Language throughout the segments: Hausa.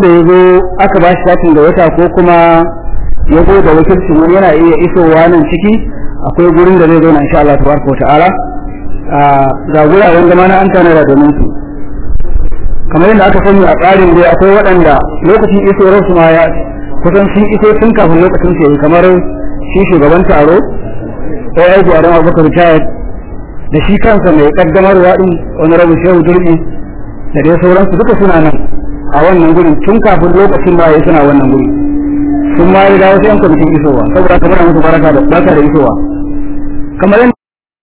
wanda ya zo aka ba shi katin da wata ko kuma ya zo da wakilcin wani yana iya isowa nan ciki akwai gurin da zai zo na insha Allah tabaraka wa ta'ala ga guraren zama na an tanada domin su kamar yadda aka sani a tsarin dai akwai waɗanda lokacin isowar su ma ya kusan sun iso tun kafin lokacin su yi kamar shi shugaban taro sai aiki a dama bakar chayat da shi kansa mai kaddamarwa din wani rabu shehu durbi da dai sauransu duka suna nan a wannan gurin tun kafin lokacin ba ya suna wannan guri sun ma yi dawo sai yan kwamitin isowa saboda kamar musu baraka da barka da isowa kamar yadda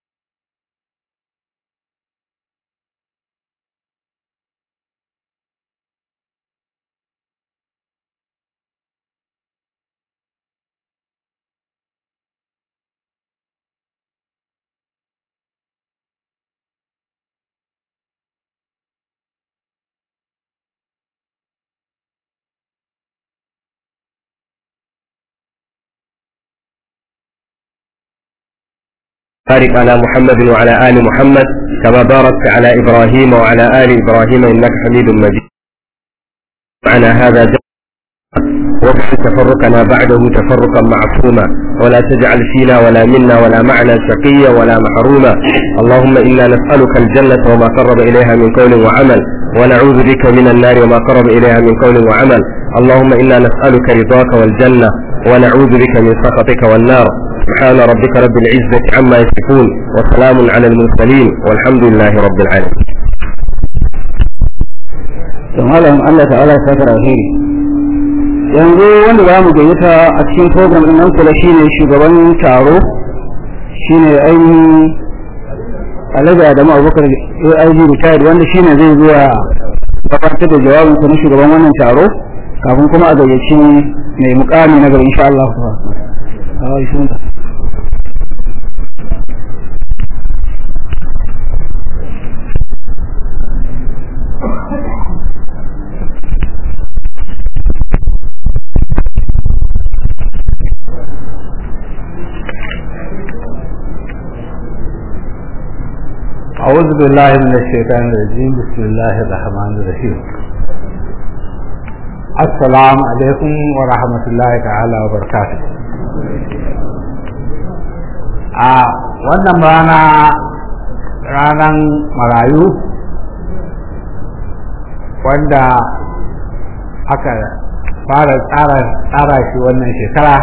بارك على محمد وعلى آل محمد كما باركت على إبراهيم وعلى آل إبراهيم إنك حميد مجيد معنا هذا جمع واجعل تفرقنا بعده تفرقا معصوما ولا تجعل فينا ولا منا ولا معنا شقيا ولا محروما اللهم إنا نسألك الجنة وما قرب إليها من قول وعمل ونعوذ بك من النار وما قرب إليها من قول وعمل اللهم إنا نسألك رضاك والجنة ونعوذ بك من سخطك والنار سبحان ربك رب العزة عما يصفون وسلام على المرسلين والحمد لله رب العالمين don malam Allah ta'ala ya saka alheri yanzu wanda za mu gayyata a cikin program din nan kula shine shugaban taro shine ainihin Alhaji Adamu Abubakar AIG retired wanda shine zai zuwa gabatar da jawabin sa na shugaban wannan taro kafin kuma a gayyaci mai mukami na gaba insha Allah أعوذ بالله من الشيطان الرجيم بسم الله الرحمن الرحيم السلام عليكم ورحمة الله تعالى وبركاته a wannan rana ranar marayu wanda aka fara tsara shi wannan shekara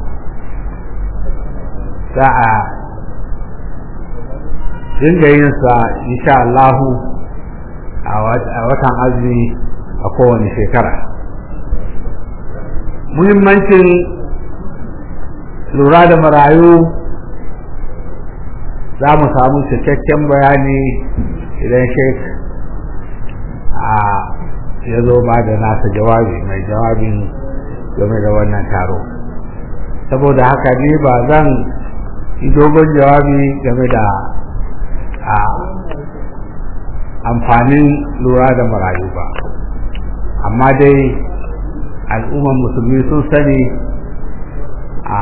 za a dinga yin sa insha Allahu a watan azumi a kowane shekara muhimmancin lura da marayu za mu samu cikakken bayani idan sheik a ya zo ba da nasa jawabi mai jawabin game da wannan taro saboda haka ni ba zan yi dogon jawabi game da a amfanin lura da marayu ba amma dai al'ummar musulmi sun sani a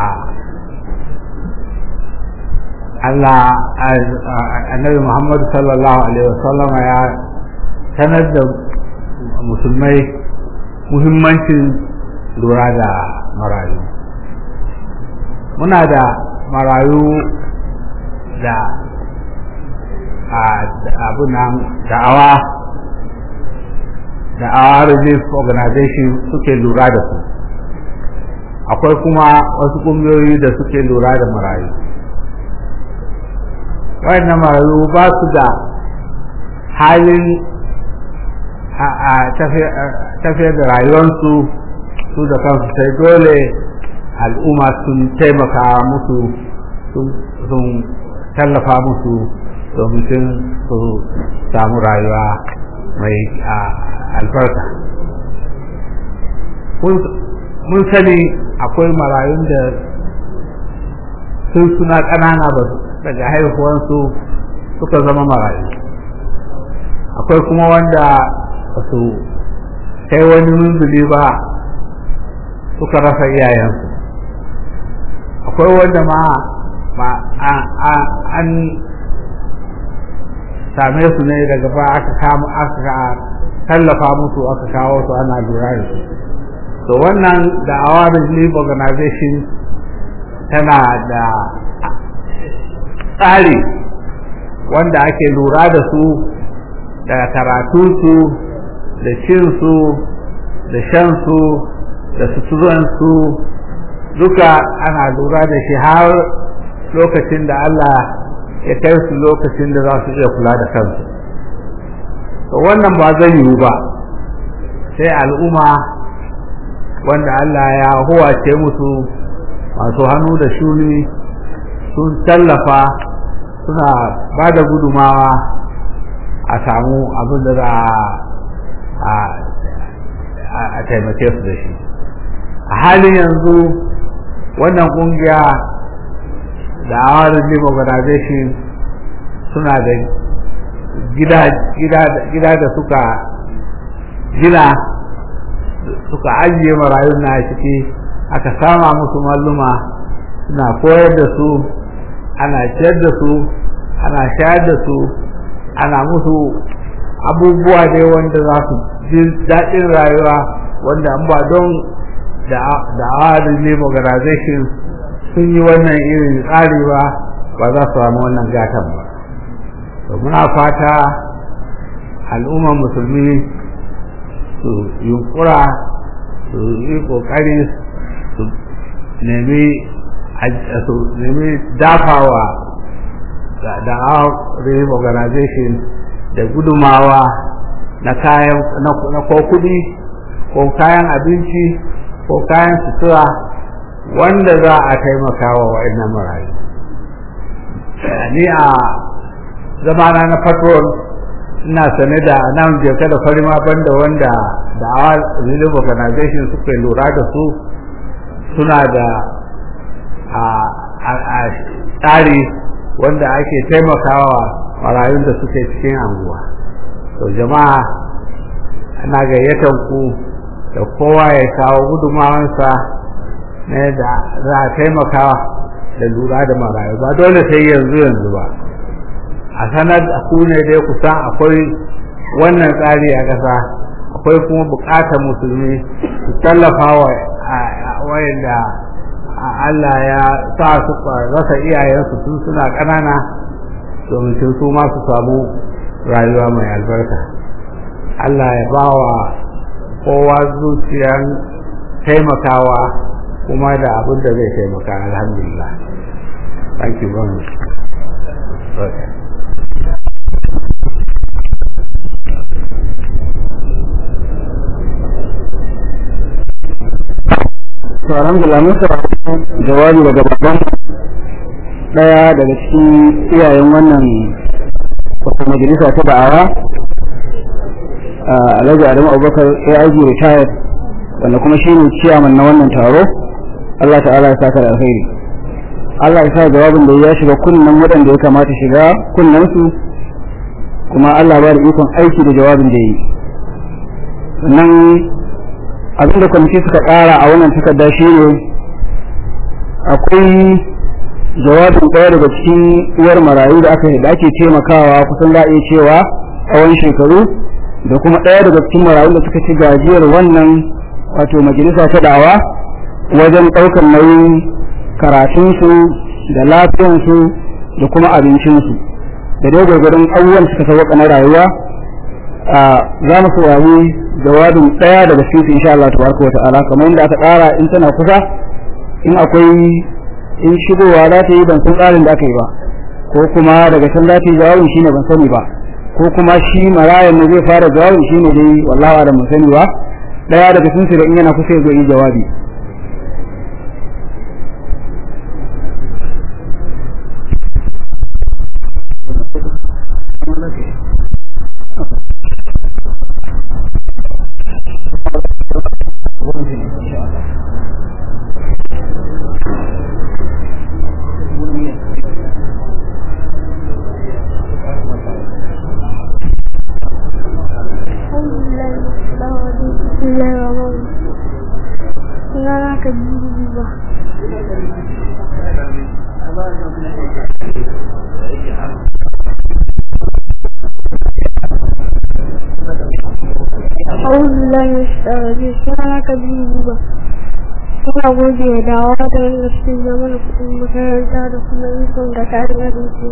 Allah annabi Muhammadu sallallahu alaihi wasallama ya sanar da musulmai muhimmancin lura da marayu muna da marayu da abunan da'awa da'awa relief organization suke lura da su akwai kuma wasu ƙungiyoyi da suke lura da marayu wayannan marayu ba su da halin a tafiyar da rayuwarsu su da kansu sai dole al'umma sun taimaka musu sun tallafa musu domin su samu rayuwa mai albarka mun sani akwai marayun da sun suna ƙanana ba daga haihuwansu suka zama marayu akwai kuma wanda ba su kai wani munzuli ba suka rasa iyayensu akwai wanda ma an same su ne daga ba aka kama aka tallafa musu aka kawo su ana lura da su to wannan da awarin relief organization tana da tsari wanda ake lura da su da karatunsu da cinsu da shansu da suturansu duka ana lura da shi har lokacin da Allah ya kai su lokacin da za su iya kula da kansu to wannan ba zai yiwu ba sai al'umma wanda Allah ya huwace musu masu hannu da shuni sun tallafa suna ba da gudumawa a samu abin da za a taimake su da shi a halin yanzu wannan kungiya da awar relief organization suna da gida da suka gina suka ajiye marayun na ciki aka sama musu malluma suna koyar da su ana ciyar da su ana shayar da su ana musu abubuwa dai wanda za su ji daɗin rayuwa wanda an ba don da awar relief organization sun yi wannan irin tsari ba ba za su samu wannan gatan ba to muna fata al'ummar musulmi su yunkura su yi kokari su nemi su nemi dafawa da relief organization da gudumawa na kayan na ko kudi ko kayan abinci ko kayan sutura wanda za a taimaka wa wa'annan marayu ni a zamana na patrol ina sane da nan jeka da farima banda wanda da awa relief organization suka lura da su suna da a tsari wanda ake taimakawa marayun da suke cikin anguwa to jama'a ana gayyatan ku da kowa ya kawo gudumawansa ne da za a taimaka da lura da marayu ba dole sai yanzu yanzu ba a sanar da ku ne dai kusan akwai wannan tsari a ƙasa akwai kuma buƙatar musulmi su tallafa wa wayanda Allah ya sa su rasa iyayensu tun suna ƙanana domin su ma su samu rayuwa mai albarka Allah ya ba wa kowa zuciyan taimakawa kuma da abin da zai taimaka alhamdulillah thank you very much okay. to alhamdulillah mun saurari jawabi daga babban daya daga cikin iyayen wannan wata majalisa ta da'awa alhaji adamu abubakar aig retired wanda kuma shi ne ciyaman na wannan taro allah ta'ala ya saka da alkhairi allah ya sa jawabin da ya shiga kunnen waɗanda ya kamata shiga kunnen su kuma allah ba da ikon aiki da jawabin da ya yi sannan abinda kwamiti suka ƙara a wannan takarda shi ne akwai jawabin ɗaya daga cikin uwar marayu da aka da ake taimakawa kusan za a iya cewa tsawon shekaru da kuma ɗaya daga cikin marayu da suka ci gajiyar wannan wato majalisa ta dawa wajen ɗaukar nauyin karatunsu da lafiyansu da kuma abincinsu da dai gwargwadon abubuwan suka sauƙa na rayuwa za mu saurari jawabin ɗaya daga cikin insha Allah tabaraka wa ta'ala kamar yadda aka ƙara in tana kusa in akwai in shigowa za ta yi ban san tsarin da aka yi ba ko kuma daga can za ta yi jawabin shine ban sani ba ko kuma shi marayan ne zai fara jawabin shine dai wallahi da mun sani ba ɗaya daga cikin su da in yana kusa ya zo yi jawabi أعوذ بالله من الشيطان الرجيم سبحانك بالله Kuna gode da dawa da wanda suke zama da kuɗin makaranta da kuma ikon da tarin abinci.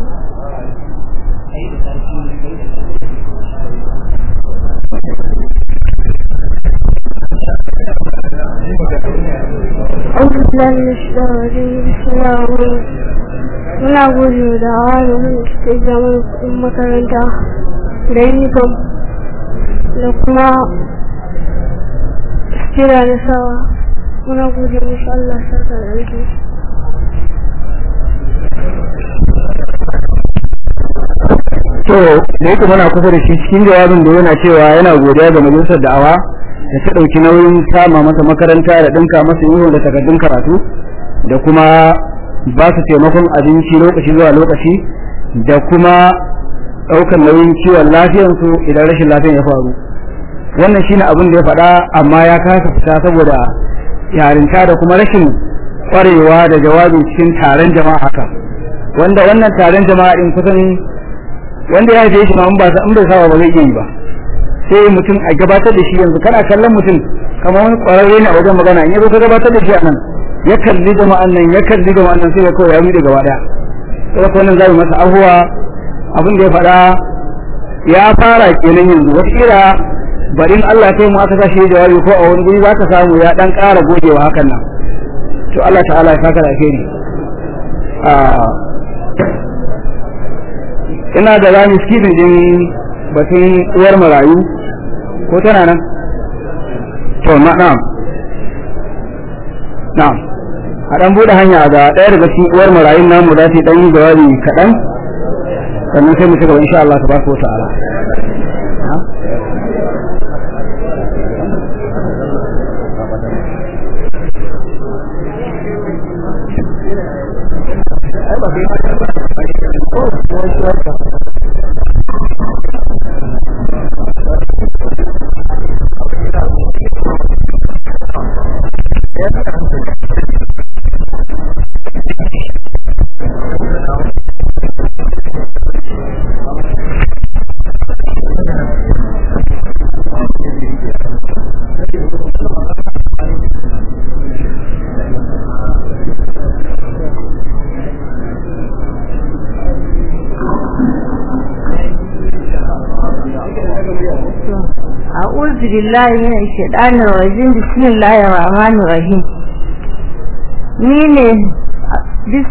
أعوذ بالله من الشيطان الرجيم بسم الله الرحمن الرحيم Muna gode da dawa da wanda suke zama da kuɗin makaranta da uniform da kuma kira da sawa muna gode musu Allah saka da alheri to da yake muna kusa da shi cikin jawabin da yana cewa yana godiya ga majalisar da'awa da ta ɗauki nauyin sama masa makaranta da ɗinka masa yiwu da takardun karatu da kuma ba su taimakon abinci lokaci zuwa lokaci da kuma ɗaukar nauyin kiwon lafiyansu idan rashin lafiyan ya faru wannan shine abin da ya faɗa amma ya kasa fita saboda yarinta da kuma rashin ƙwarewa da jawabi cikin taron jama'a haka wanda wannan taron jama'a din kusan wanda ya haife shi ma in ba in bai saba ba zai iya yi ba sai mutum a gabatar da shi yanzu kana kallon mutum kamar wani ƙwararre ne a wajen magana in ya zo ka gabatar da shi a nan ya kalli jama'an nan ya kalli jama'an nan sai ya kawai ya rude gaba daya sai ko wannan zai masa abuwa abin da ya faɗa ya fara kenan yanzu wata kira barin Allah kai mu aka sashi jawabi ko a wani guri za ka samu ya dan ƙara gogewa hakan nan to Allah ta'ala ya saka da alheri ina da rami skidin din batun uwar marayu ko tana nan to na'am na'am a dan bude hanya ga ɗaya daga cikin uwar marayun namu za ta dan yi jawabi kaɗan sannan sai mu ci gaba insha Allah tabaraka wa ta'ala أعوذ بالله من الشيطان الرجيم بسم الله الرحمن الرحيم مين بس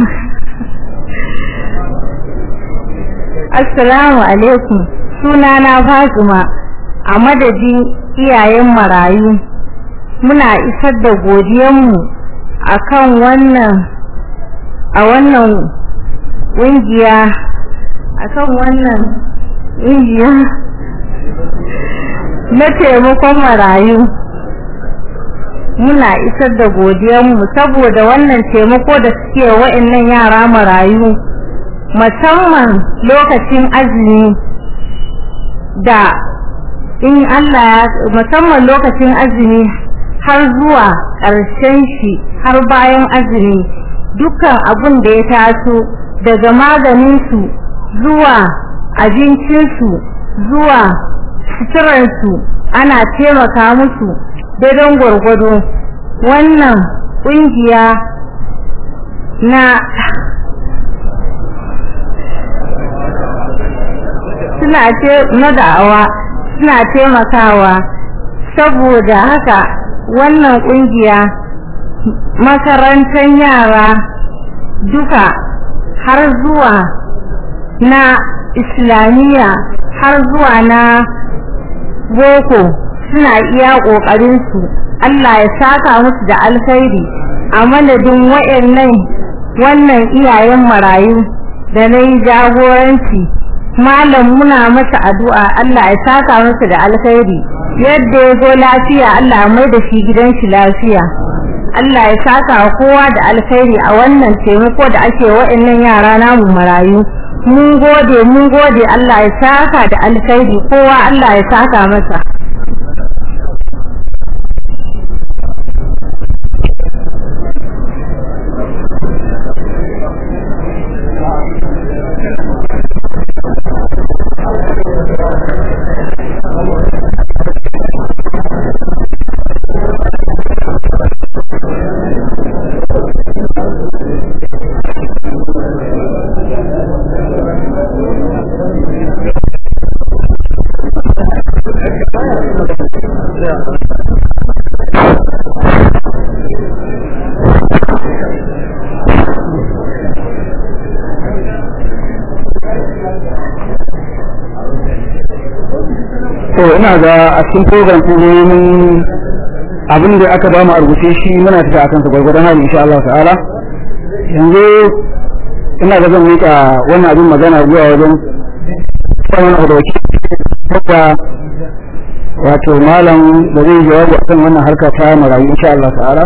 Assalamu alaikum sunana Fatima a madadin iyayen marayu muna isar da godiyanmu akan wannan a wannan ƙungiya akan wannan ƙungiya na taimakon marayu muna isar da godiyanmu saboda wannan taimako da suke wa'annan yara marayu musamman lokacin azumi da in Allah ya musamman lokacin azumi har zuwa ƙarshen shi har bayan azumi dukkan abun da ya taso daga maganinsu zuwa abincinsu zuwa suturarsu ana taimaka musu daidon gwargwado wannan ƙungiya na suna ce na da'awa suna taimakawa saboda haka wannan ƙungiya makarantar yara duka har zuwa na islamiyya har zuwa na boko suna iya ƙoƙarinsu Allah ya saka musu da alkhairi a madadin waɗannan wannan iyayen marayu da na yi jagoranci malam muna masa addu'a Allah ya saka masa da alkhairi yadda ya zo lafiya Allah mai da shi gidan shi lafiya Allah ya saka kowa da alkhairi a wannan taimako da ake waɗannan yara namu marayu mun gode mun gode Allah ya saka da alkhairi kowa Allah ya saka masa to ina ga a cikin program ɗin ne mun abin da aka ba mu a rubuce shi muna tafi akan sa gwargwadon hali insha Allah ta'ala yanzu ina ga zan miƙa wannan abin magana zuwa wajen saman abu da wakil wato malam da zai jawabi akan wannan harka ta marayu insha Allah ta'ala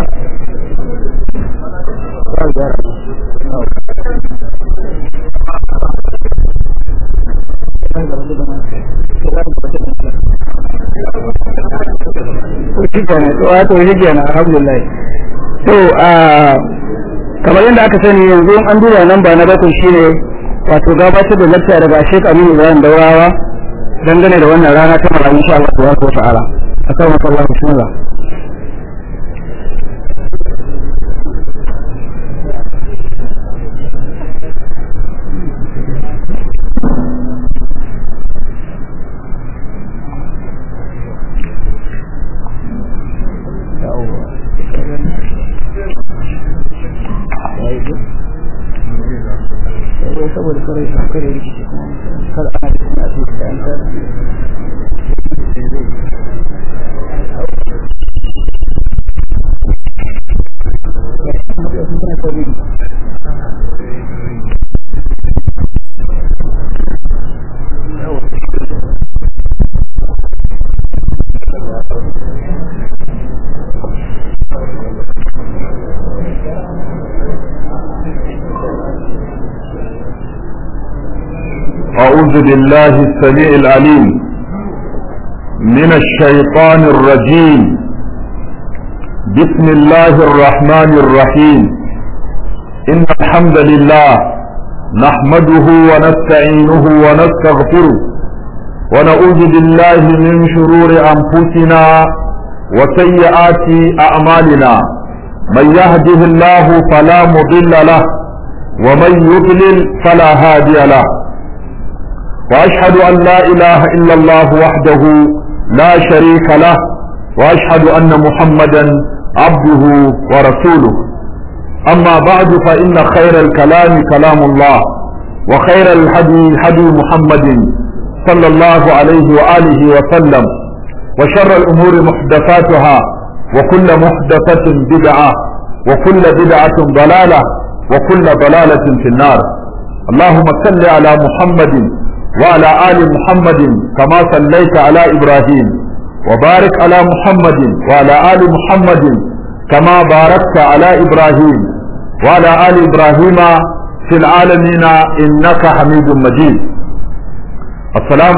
wato shi kenan alhamdulillah to a kamar yadda aka sani yanzu an duba nan ba na bakwai shine wato gabatar da lakta daga Sheikh Aminu Ibrahim Daurawa dangane da wannan rana ta marayu insha Allah tabaraka wa ta'ala assalamu alaikum bismillah saboda kare kare rikici kuma kada ana da kuma su da an tsara أعوذ بالله السميع العليم من الشيطان الرجيم بسم الله الرحمن الرحيم إن الحمد لله نحمده ونستعينه ونستغفره ونعوذ بالله من شرور أنفسنا وسيئات أعمالنا من يهده الله فلا مضل له ومن يضلل فلا هادي له واشهد ان لا اله الا الله وحده لا شريك له واشهد ان محمدا عبده ورسوله اما بعد فان خير الكلام كلام الله وخير الهدي هدي محمد صلى الله عليه واله وسلم وشر الامور محدثاتها وكل محدثه بدعه وكل بدعه ضلاله وكل ضلاله في النار اللهم صل على محمد وعلى آل محمد كما صليت على إبراهيم وبارك على محمد وعلى آل محمد كما باركت على إبراهيم وعلى آل إبراهيم في العالمين إنك حميد مجيد السلام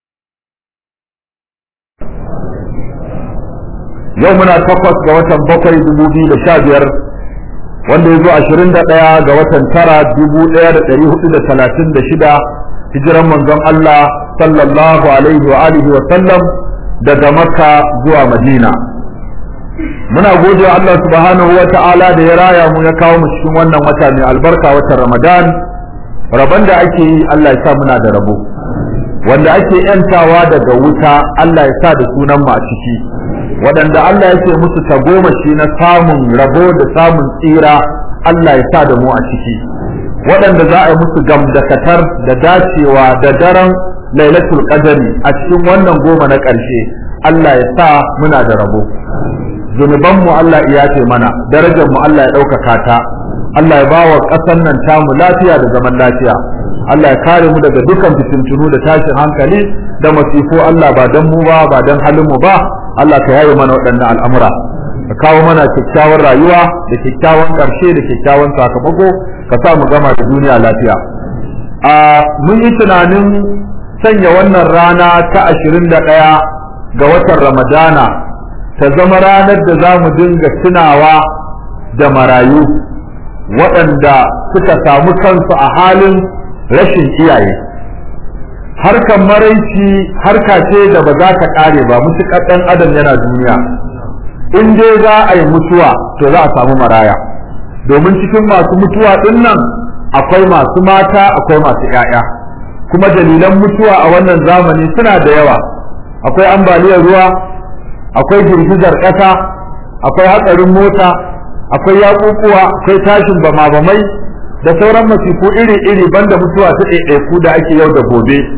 يومنا تقص جوة بقي دبوبي لشاجر wanda ya zo ashirin da ɗaya ga watan tara dubu ɗaya da ɗari hudu da talatin da shida hijiran manzon Allah sallallahu alaihi wa alihi wa sallam daga Makka zuwa Madina muna gode wa Allah subhanahu wa ta'ala da ya raya mu ya kawo mu cikin wannan wata mai albarka watan Ramadan rabon da ake yi Allah ya sa muna da rabo wanda ake yantawa daga wuta Allah ya sa da sunan mu a ciki waɗanda Allah ya ce musu tagomashi na samun rabo da samun tsira Allah ya sa da mu a ciki waɗanda za a yi musu gamdakatar da dacewa da daren lailatul qadari a cikin wannan goma na ƙarshe Allah ya sa muna da rabo zunubanmu Allah ya ce mana darajar mu Allah ya ɗaukaka ta Allah ya bawa ƙasar nan tamu lafiya da zaman lafiya Allah ya kare mu daga dukkan fitintunu da tashin hankali da masifu Allah ba dan mu ba ba dan halin mu ba Allah ka yaye mana waɗannan al'amura ka kawo mana kyakkyawar rayuwa da kyakkyawan ƙarshe da kyakkyawan sakamako ka sa mu gama da duniya lafiya a mun yi tunanin sanya wannan rana ta ashirin da ɗaya ga watan ramadana ta zama ranar da za mu dinga tunawa da marayu waɗanda suka samu kansu a halin rashin iyaye harkan maraici harka ce da ba za ta ƙare ba mutuƙar ɗan adam yana duniya in dai za a yi mutuwa to za a samu maraya domin cikin masu mutuwa ɗin nan akwai masu mata akwai masu ‘ya'ya kuma dalilan mutuwa a wannan zamani suna da yawa akwai ambaliyar ruwa akwai girgizar ƙasa akwai hatsarin mota akwai yaƙuƙuwa akwai tashin bama-bamai da sauran masifu iri-iri banda mutuwa ta ɗaiɗaiku da ake yau da gobe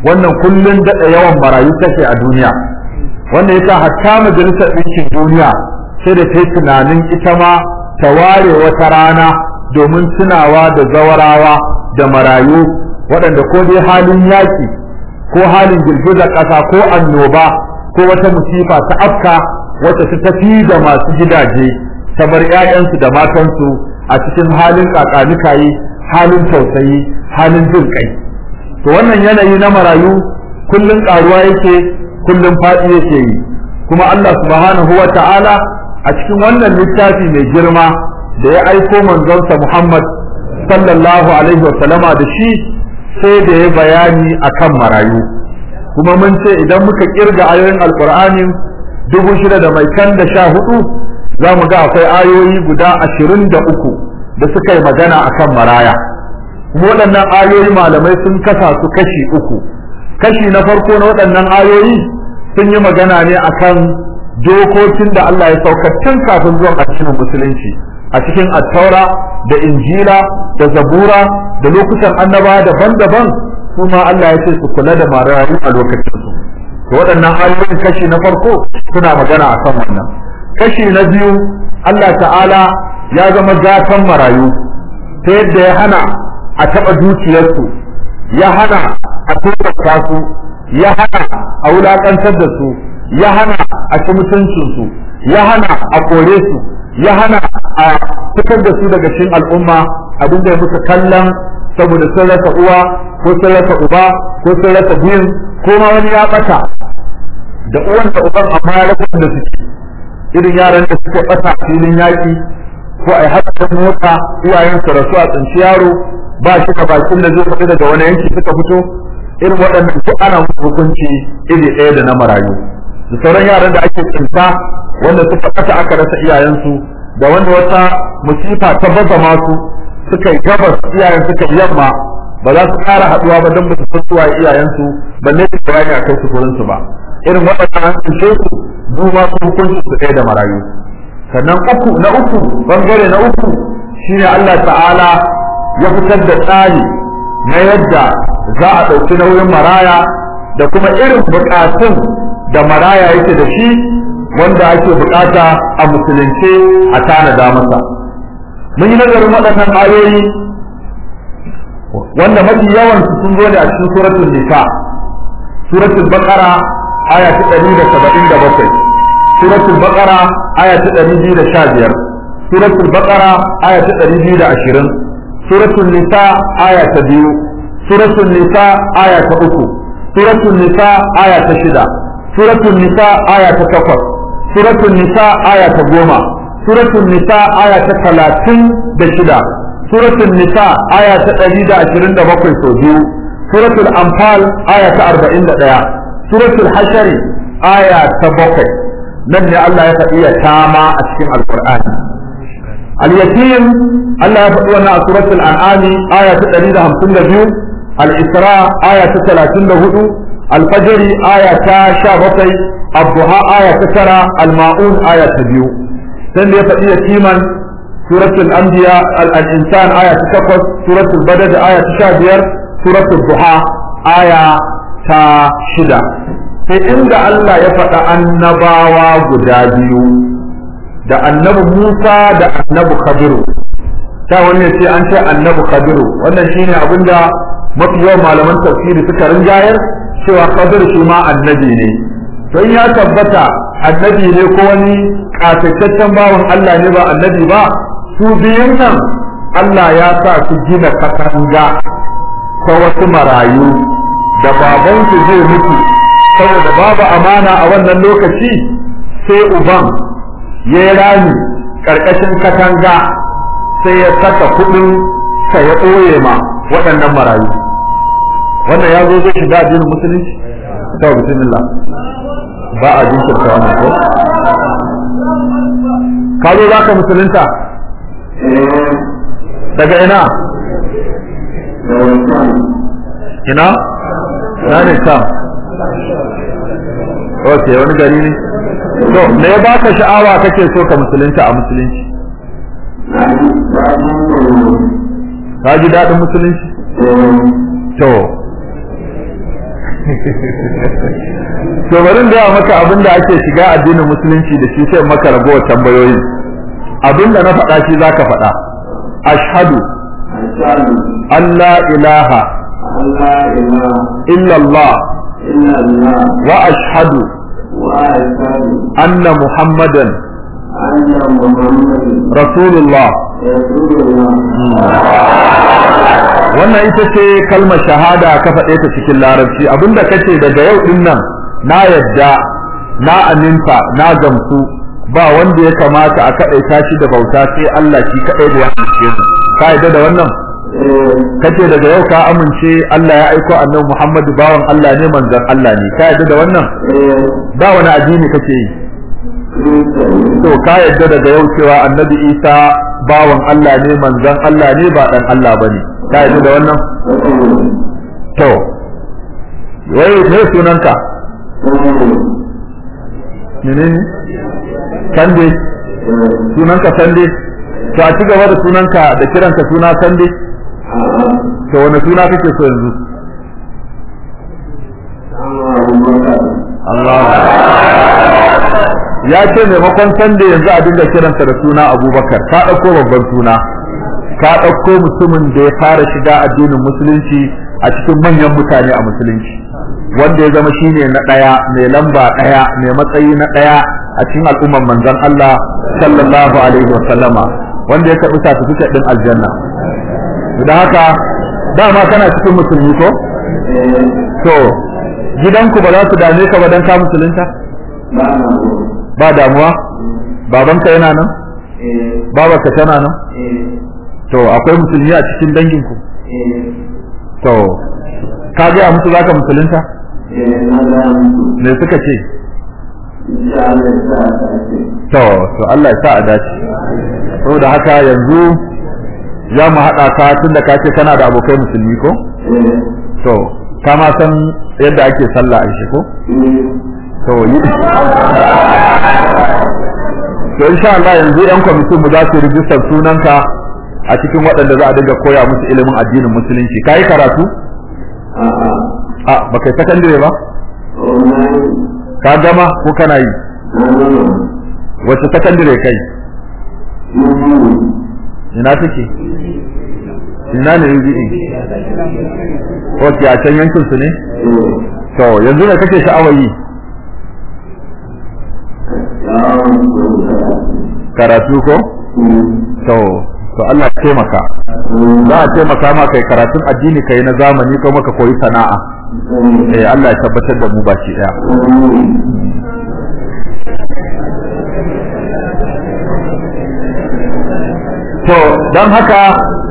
wannan kullun daɗa yawan marayu take a duniya wanda yasa hatta majalisar ɗinkin duniya sai da ta yi tunanin ita ma ta ware wata rana domin tunawa da zawarawa da marayu waɗanda ko dai halin yaƙi ko halin girgizar ƙasa ko annoba ko wata musifa ta afka wacce ta tafi da masu gidaje ta bar 'ya'yansu da matansu a cikin halin kakanikayi halin tausayi halin jin kai to wannan yanayi na marayu kullun karuwa yake kullun faɗi yake yi kuma Allah subhanahu wa ta'ala a cikin wannan littafi mai girma da ya aiko manzonsa Muhammad sallallahu alaihi wa sallama da shi sai da ya bayani akan marayu kuma mun ce idan muka kirga ayoyin alqur'ani dubu shida da mai kan da sha hudu za mu ga akwai ayoyi guda ashirin da uku da suka yi magana akan maraya kuma waɗannan ayoyi malamai sun kasa su kashi uku kashi na farko na waɗannan ayoyi sun yi magana ne akan dokokin da Allah ya saukar tun kafin zuwan addinin musulunci a cikin attaura da injila da zabura da lokutan annaba daban-daban kuma Allah ya ce su kula da marayu a lokacin su to waɗannan ayoyin kashi na farko suna magana akan wannan kashi na biyu Allah ta'ala ya zama gatan marayu ta yadda ya hana a taɓa dukiyarsu ya hana a tsorata su ya hana a wulaƙantar da su ya hana a ci mutuncinsu ya hana a kore su ya hana a fitar da su daga cikin al'umma abin da ya musu kallon saboda sun rasa uwa ko sun rasa uba ko sun rasa biyun ko ma wani ya ɓata da uwan da uban amma ya rasa da suke irin yaran da suke ɓata filin yaƙi ko a yi haɗa mota iyayensu rasu a tsinci yaro ba shi da bakin da zai fita daga wani yanki suka fito irin waɗannan duk ana musu hukunci iri ɗaya da na marayu da sauran yaran da ake tsinta wanda suka ɓata aka rasa iyayensu da wanda wata musifa ta baza masu suka yi gabas iyayen suka yi yamma ba za su ƙara haɗuwa ba don ba su fitowa iyayensu balle su bayani a kai su gurinsu ba irin waɗannan an tsince su duma su hukunci su ɗaya da marayu sannan uku na uku bangare na uku shine Allah ta'ala ya fitar da tsari na yadda za a ɗauki nauyin maraya da kuma irin buƙatun da maraya yake da shi wanda ake buƙata a musulunce a tanada masa mun yi nazarin waɗannan ayoyi wanda mafi yawan su sun zo ne a cikin suratul nisa suratul baqara aya ta 177 suratul baqara aya ta 215 suratul baqara aya ta 220 suratul nisa aya ta 2 suratul nisa aya ta 3 suratul nisa aya ta 6 suratul nisa aya ta 8 suratul nisa aya ta 10 suratul nisa aya ta 36 suratul nisa aya ta 127 sau biyu suratul anfal aya ta 41 suratul hashari aya ta bakwai nan ne Allah ya faɗi ya tama a cikin alqur'ani al-yatim Allah ya faɗi wannan a suratul an'ami aya ta 152 al-isra aya ta 34 al-fajr aya ta 17 ad-duha aya ta 9 al-ma'un aya ta 2 sai da ya faɗi yatiman suratul anbiya al-insan aya ta 8 suratul badr aya ta 15 suratul duha aya ta 6 sai inda Allah ya faɗa annabawa guda biyu da annabi Musa da annabi Khadiru ta wani ce an ce annabi Khadiru wannan shine abinda mafi yawan malaman tafsiri suka rinjayar cewa Khadiru shi ma annabi ne don ya tabbata annabi ne ko wani kafetaccen bawan Allah ne ba annabi ba su biyun nan Allah ya sa su gina katanga ta wasu marayu da babansu zai mutu saboda babu amana a wannan lokaci sai uban ya yi rami ƙarƙashin katanga sai ya saka kuɗin sa ya ɓoye ma waɗannan marayu wannan ya zo zai shiga addinin musulunci ta bismillah ba a jinkirta wannan ko ka zo za ka musulunta daga ina ina ina ne sam ok wani gari ne to me ya baka sha'awa kake so ka musulunta a musulunci ka ji daɗin musulunci to to bari da maka abin da ake shiga addinin musulunci da shi sai maka ragowar tambayoyi abin da na faɗa shi zaka faɗa ashhadu an la ilaha illa Allah wa ashhadu anna muhammadan rasulullah wannan ita ce kalmar shahada ka faɗe ta cikin larabci abinda kace daga yau din nan na yadda na aminta na gamsu ba wanda ya kamata a kaɗaita shi da bauta sai Allah shi kaɗai da ya amince mu ka yadda da wannan kace daga yau ka amince Allah ya aiko annabi Muhammadu bawan Allah ne manzon Allah ne ka yadda da wannan ba wani addini kake yi to ka yadda daga yau cewa annabi Isa bawan Allah ne manzon Allah ne ba dan Allah bane ka yadda da wannan to wai ne sunanka menene sande sunanka sande to a ci gaba da sunanka da kiranka suna sande to wani suna kake so yanzu Allah ya ce maimakon sande yanzu a dinga kiransa da suna abubakar ka ɗauko babban suna ka ɗauko mutumin da ya fara shiga addinin musulunci a cikin manyan mutane a musulunci wanda ya zama shine na ɗaya mai lamba ɗaya mai matsayi na ɗaya a cikin al'umman manzon Allah sallallahu alaihi wa sallama wanda ya karɓi certificate ɗin aljanna da haka dama kana cikin musulmi ko to gidanku ba za su dame ka ba dan ka musulunta ba damuwa babanka yana nan babarka tana nan to akwai musulmi a cikin danginku to ka ga musu zaka musulunta me suka ce to to Allah ya sa a dace saboda haka yanzu za mu haɗa ka tunda ka ce kana da abokai musulmi ko to ka ma san yadda ake sallah a shi ko to yi to insha Allah yanzu yan kwamitin mu za su rijistar sunanka a cikin waɗanda za a dinga koya musu ilimin addinin musulunci ka yi karatu a ba kai sakandare ba ka gama ko kana yi wace sakandare kai ina take ina ne UBE ok a can yankin su ne to yanzu ne kake sha'awar yi karatu ko to to Allah ya taimaka za a taimaka ma kai karatun addini kai na zamani ko maka koyi sana'a eh Allah ya tabbatar da mu baki daya to don haka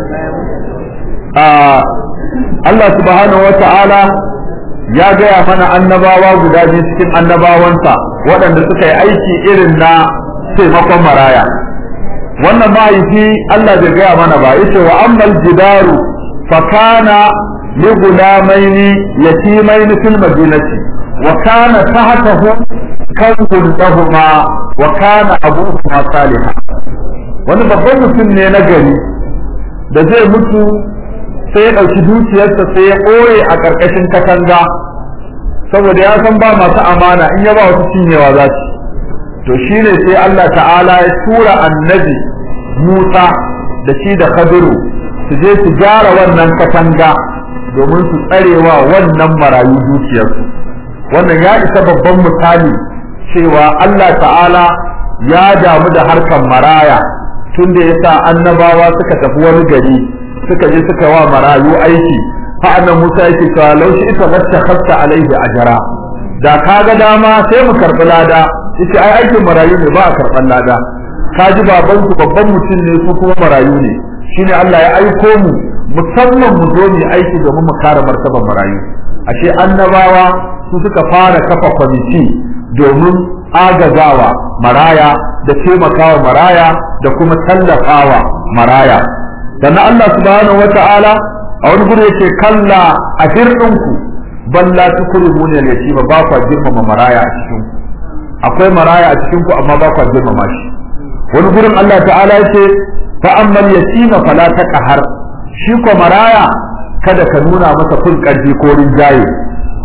Allah subhanahu wata'ala ya gaya mana annabawa guda biyu cikin annabawansa waɗanda suka yi aiki irin na taimakon maraya wannan mahaifi Allah bai gaya mana ba yace wa ammal jidaru fa kana li gulamaini yatimaini fil madinati wa kana tahtahu kanzun lahumma wa kana abuhuma salihan wani babban mutum ne na gari da zai mutu sai ya ɗauki dukiyarsa sai ya ɓoye a ƙarƙashin katanga saboda ya san ba masu amana in ya ba wasu cinyewa za su to shi ne sai Allah ta'ala ya tura annabi Musa da shi da Khadiru su je su gyara wannan katanga domin su tsarewa wannan marayu dukiyarsu wannan ya isa babban misali cewa Allah ta'ala ya damu da harkan maraya tun da ya sa annabawa suka tafi wani gari suka je suka wa marayu aiki fa annan Musa yake cewa laushi ita wacce khasta alaihi ajra da kaga dama sai mu karbi lada yace ai aikin marayu ne ba a karban lada ka ji baban ku babban mutum ne su kuma marayu ne shine Allah ya aiko mu musamman mu zo mu aiki domin mu kare martaban marayu ashe annabawa su suka fara kafa kwamiti domin agazawa maraya da taimakawa maraya da kuma tallafawa maraya sannan Allah subhanahu wata'ala a wani guri yake kalla a hirdinku balla tukrimuna al-yatima ba kwa girmama maraya a cikin ku akwai maraya a cikin ku amma ba kwa girmama shi wani gurin Allah ta'ala yake fa ammal yatima fala taqhar shi ko maraya kada ka nuna masa kun karfi ko rinjaye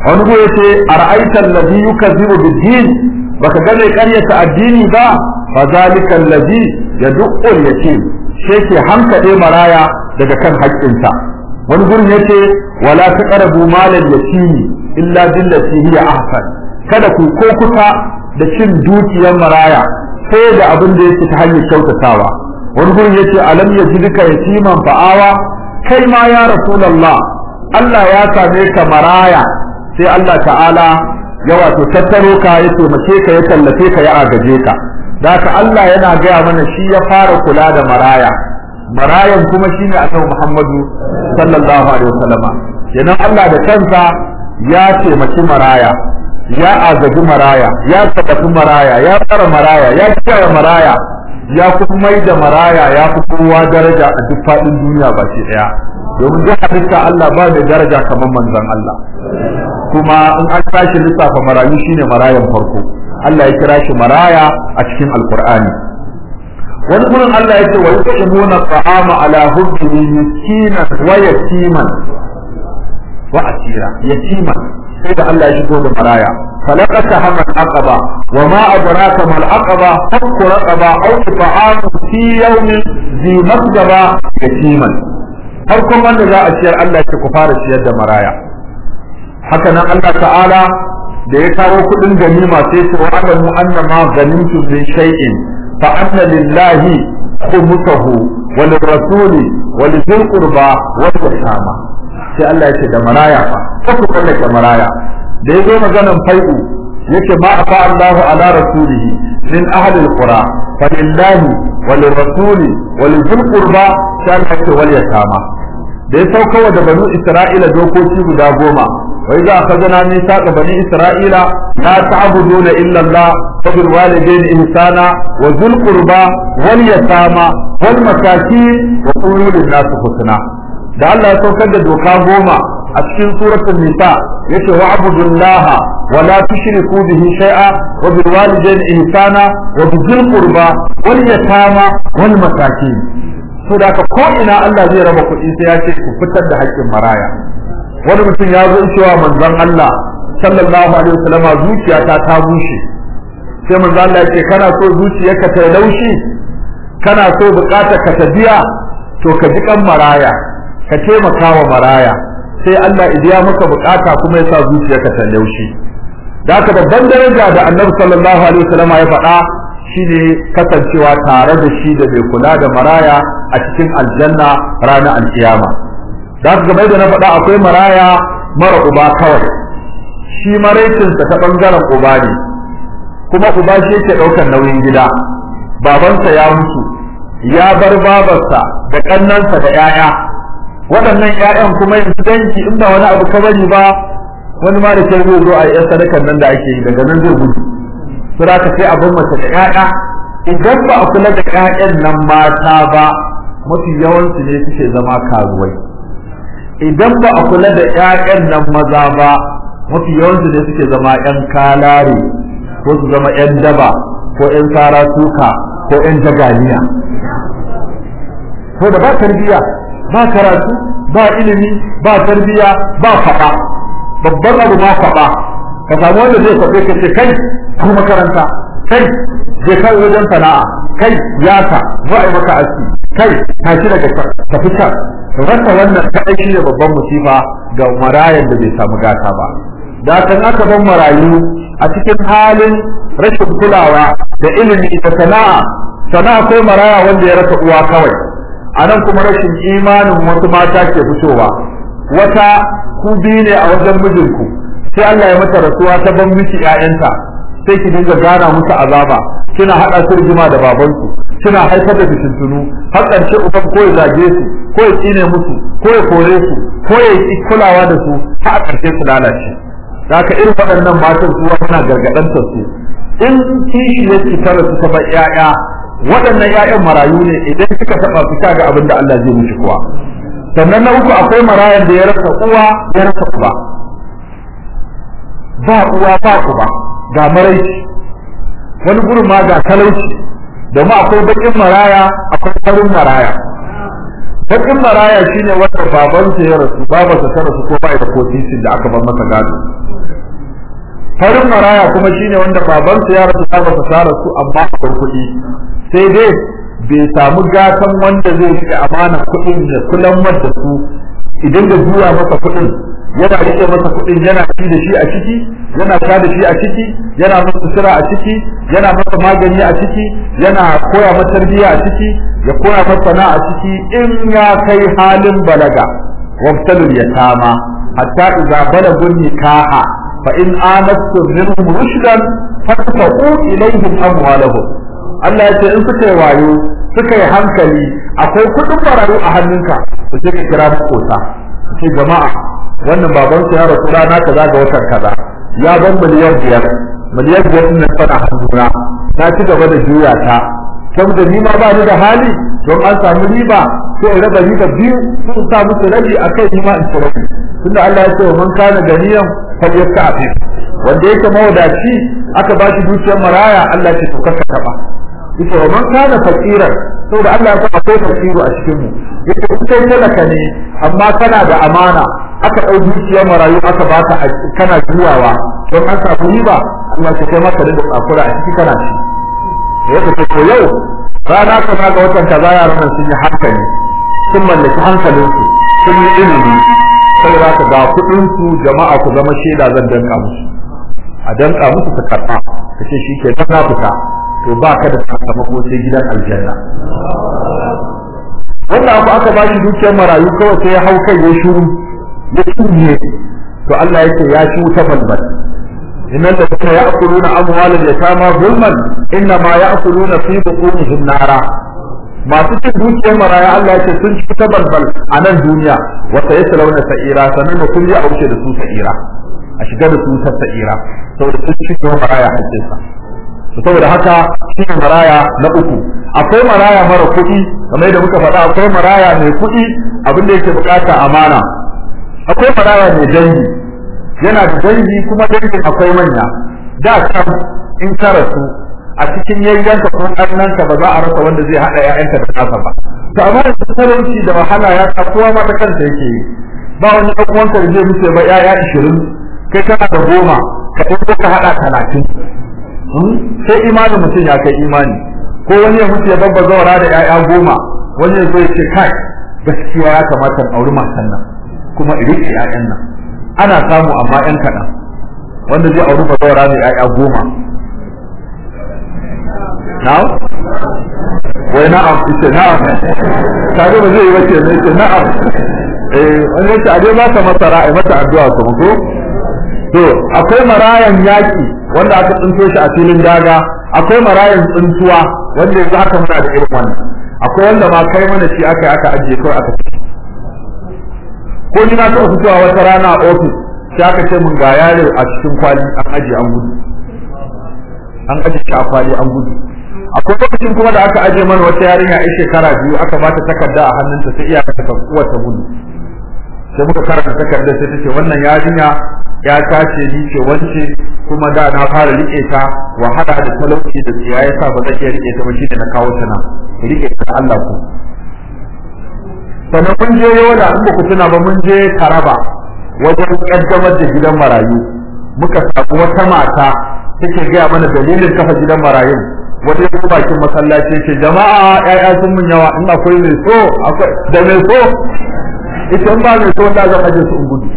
wani go yace ara'aita allazi yukazzibu bid-din baka ga mai ƙaryata addini ba fa zalika allazi yad'u al-yatim shi ke hankade maraya daga kan haƙƙinsa wani gurin yace wala taqrabu malal yatimi illa billati hiya ahsan kada ku ko kusa da cin dukiyar maraya sai da abin da yake ta hanyar kyautatawa wani gurin yace alam yajidka yatiman fa'awa kai ma ya rasulullah Allah ya same ka maraya sai Allah ta'ala ya wato tattaro ka ya taimake ka ya tallafe ka ya agaje ka da haka Allah yana gaya mana shi ya fara kula da maraya marayan kuma shine annabi Muhammadu sallallahu alaihi wasallama kenan Allah da kansa ya taimaki maraya ya agaji maraya ya tabbata maraya ya tsara maraya ya kiyaye maraya ya kuma mai da maraya ya fi kowa daraja a duk faɗin duniya ba shi ɗaya domin duk halitta Allah ba da daraja kamar manzon Allah kuma in an tashi lissafa marayu shine marayan farko Allah ya kira shi maraya a cikin alkur'ani wani gurin Allah ya ce wa yuqimuna ta'ama ala hubbihi miskinan wa yatiman wa asira yatiman sai da Allah ya shigo da maraya falaqata hamal aqaba wa ma adraka mal aqaba fakku raqaba aw ta'am fi yawmin zi masgaba yatiman farkon wanda za a ciyar Allah ya ku fara ciyar da maraya haka nan Allah ta'ala da ya kawo kudin ganima sai ce wa alamu anna ma ganimtum min shay'in fa anna lillahi khumsahu wa lirrasuli wa lidhil qurba wa yatama sai Allah yake da maraya fa ko ku kallake maraya da yazo maganan fai'u yake ma afa Allahu ala rasulihi min ahli alqura fa lillahi wa lirrasuli wa lidhil qurba sai Allah yake wal yatama da ya sauka da banu Isra'ila dokoki guda goma وإذا أخذنا ميثاق بني إسرائيل لا تعبدون إلا الله وبالوالدين إحسانا وذو القربى واليتامى والمساكين وقولوا للناس حسنا da Allah ya saukar da doka goma a cikin suratul nisa yace wa abudullaha wa la tushriku bihi shay'a wa bil walidayni ihsana wa bizil qurba wal yatama wal masakin to da ko ina Allah zai raba kuɗi sai ya ce ku fitar da haƙƙin maraya wani mutum ya zo cewa manzon Allah sallallahu alaihi wasallam zuciyata ta bushe sai manzon Allah ya ce kana so zuciyarka ta laushi kana so bukatar ka ta biya to ka ji kan maraya ka taimaka wa maraya sai Allah idiya maka bukata kuma ya sa zuciyarka ta laushi da haka babban daraja da Annabi sallallahu alaihi wasallam ya faɗa shine kasancewa tare da shi da mai kula da maraya a cikin aljanna ranar alkiyama da su game da na faɗa akwai maraya mara uba kawai shi maraicinsa ta ɓangaren uba ne kuma uba shi yake ɗaukar nauyin gida babansa ya mutu ya bar babarsa da ƙannansa da 'ya'ya waɗannan 'ya'yan kuma yanzu danki in ba wani abu ka bari ba wani ma da ke zai zo a yi sadakan nan da ake yi daga nan zai gudu sura ka sai abin mace da 'ya'ya idan ba a kula da 'ya'yan nan mata ba mafi yawansu ne suke zama karuwai idan ba a kula da ƴaƴan nan maza ba mafi yawansu ne suke zama ƴan kalare ko su zama ƴan daba ko ƴan sara suka ko ƴan jagaliya ko da ba tarbiya ba karatu ba ilimi ba tarbiya ba faɗa babban abu ma faɗa ka samu wanda zai faɗe ka ce kai ko makaranta kai je kai wajen sana'a kai yaka za a yi maka aski kai tashi daga tafi can rasa wannan kaɗai shi ne babban musifa ga marayan da bai samu gata ba da kan aka ban marayu a cikin halin rashin kulawa da ilimi da sana'a sana'a kai maraya wanda ya rasa uwa kawai a nan kuma rashin imanin wasu mata ke fitowa wata ku biyu ne a wajen mijinku sai Allah ya mata rasuwa ta ban miki ƴaƴanta sai ki dinga gana musu azaba kina haɗa su rigima da babansu kina haifar da fitintunu har ƙarshe uban ko ya zage su ko ya tsine musu ko ya kore su ko ya yi kulawa da su har a ƙarshe su lalace da haka irin waɗannan matan su muna gargaɗantar su in kishi ya ci tara su ta bar ƴaƴa waɗannan ƴaƴan marayu ne idan suka taɓa su ga abin da Allah zai mishi kuwa sannan na uku akwai marayan da ya rasa uwa ya rasa uba ba uwa ba uba ga maraici wani gurin ma ga talauci domin akwai bakin maraya akwai farin maraya bakin maraya shine wanda babansa ya rasu babarsa ta rasu ko bai da kotisin da aka bar masa gado farin maraya kuma shine wanda babansa ya rasu babarsa ta rasu amma akwai kuɗi sai dai bai samu gatan wanda zai rike amana kuɗin da kulan da su idan da juya masa kuɗin yana rike masa kuɗin yana ci da shi a ciki yana sha da shi a ciki yana masa sutura a ciki yana masa magani a ciki yana koya masa tarbiyya a ciki ya koya masa sana'a a ciki in ya kai halin balaga wabtalul yatama hatta idza balagun nikaha fa in anastum minhum rushdan fataqu ilayhim amwalahum Allah ya ce in suka yi wayo suka yi hankali akwai kuɗin marayu a hannunka su ce ka kira makota ce jama'a wannan baban ya rasu rana kaza ga watan kaza ya ban miliyan biyar miliyan biyar din nan tana hannuna na ci gaba da juya ta saboda ni ma ba ni da hali don an samu riba sai in raba riba biyu sun sa musu rabi a kai ni ma in ci rabi tunda Allah ya ce wa man kana ganiyan falyasta'fif wanda yake mawadaci aka ba shi dukiyar maraya Allah ya ce to kaka taba yace wa man kana fakiran saboda Allah ya sa akwai fakiru a cikin mu yace kai talaka ne amma kana da amana aka ɗau dukiyar marayu aka baka kana juyawa don an samu riba Allah ya kai maka da tsakura a ciki kana ci ya ce to yau rana ka ga watan kaza yaran nan sun yi hankali sun mallaki hankalinsu sun yi ilimi saboda ka ga kuɗin su jama'a ku zama shaida zan danka musu a danka musu su karɓa kace shi ke na fita to ba ka da sakamako sai gidan aljanna wanda abu aka ba shi dukiyar marayu kawai sai ya hau kai ya shuru ya tunye to Allah yake ya ci wuta balbal innal ladina ya'kuluna amwalal yatama zulman innama ya'kuluna fi butunihim nara masu cin dukiyar maraya Allah yake sun ci ta balbal a nan duniya wa sayaslawna sa'ira sannan kun ji a wuce da su sa'ira a shiga da su ta sa'ira saboda sun ci maraya hakkinsa saboda haka shi ne maraya na uku akwai maraya mara kuɗi kamar yadda muka faɗa akwai maraya mai kuɗi abin da yake bukata amana akwai maraya mai dangi yana da dangi kuma dangin akwai manya da can in ka rasu a cikin yayyanka ko ƙannanka ba za a rasa wanda zai haɗa ƴaƴanka da nasa ba to amma da talauci da wahala ya sa kowa ma ta kanta yake yi ba wani ɗan uwanka da zai mutu ba ƴaƴa ishirin kai kana da goma ka ɗauko ka haɗa talatin sai imanin mutum ya kai imani ko wani ya mutu ya babba zawara da ƴaƴa goma wani ya zo ya ce kai gaskiya ya kamata in auri matan nan kuma in riƙe ƴaƴan nan ana samu amma ƴan kaɗan wanda zai auri bazawara da ƴaƴa goma na'am wai na'am ita na'am kaga ba zai yi wace ne ita na'am eh wani yace a dai ba ta masara ai mata addu'a kuma ko to akwai marayan yaki wanda aka tsinto shi a filin daga akwai marayan tsintuwa wanda yanzu aka muna da irin wannan akwai wanda ma kai mana shi aka aka ajiye kawai aka ci ko ni na taɓa fitowa wata rana a ofis sai aka ce mun ga yaro a cikin kwali an ajiye an gudu an ajiye shi a kwali an gudu akwai lokacin kuma da aka ajiye mana wata yarinya a shekara biyu aka bata takarda a hannunta sai iyaka ta uwar ta gudu sai muka karanta takardar sai ta ce wannan yarinya ya tace ni ce wance kuma da na fara rike ta wahala da talauci da tsiya ya sa ba zan iya rike ta ba shine na kawo ta nan ku rike ta Allah ku sannan mun je yola in ba ku tuna ba mun je Taraba wajen kaddamar da gidan marayu muka samu wata mata take gaya mana dalilin kafa gidan marayun wata ya bakin masallaci ce jama'a ƴaƴa sun mun yawa in akwai mai so akwai da mai so ita in ba mai so da zan aje su in gudu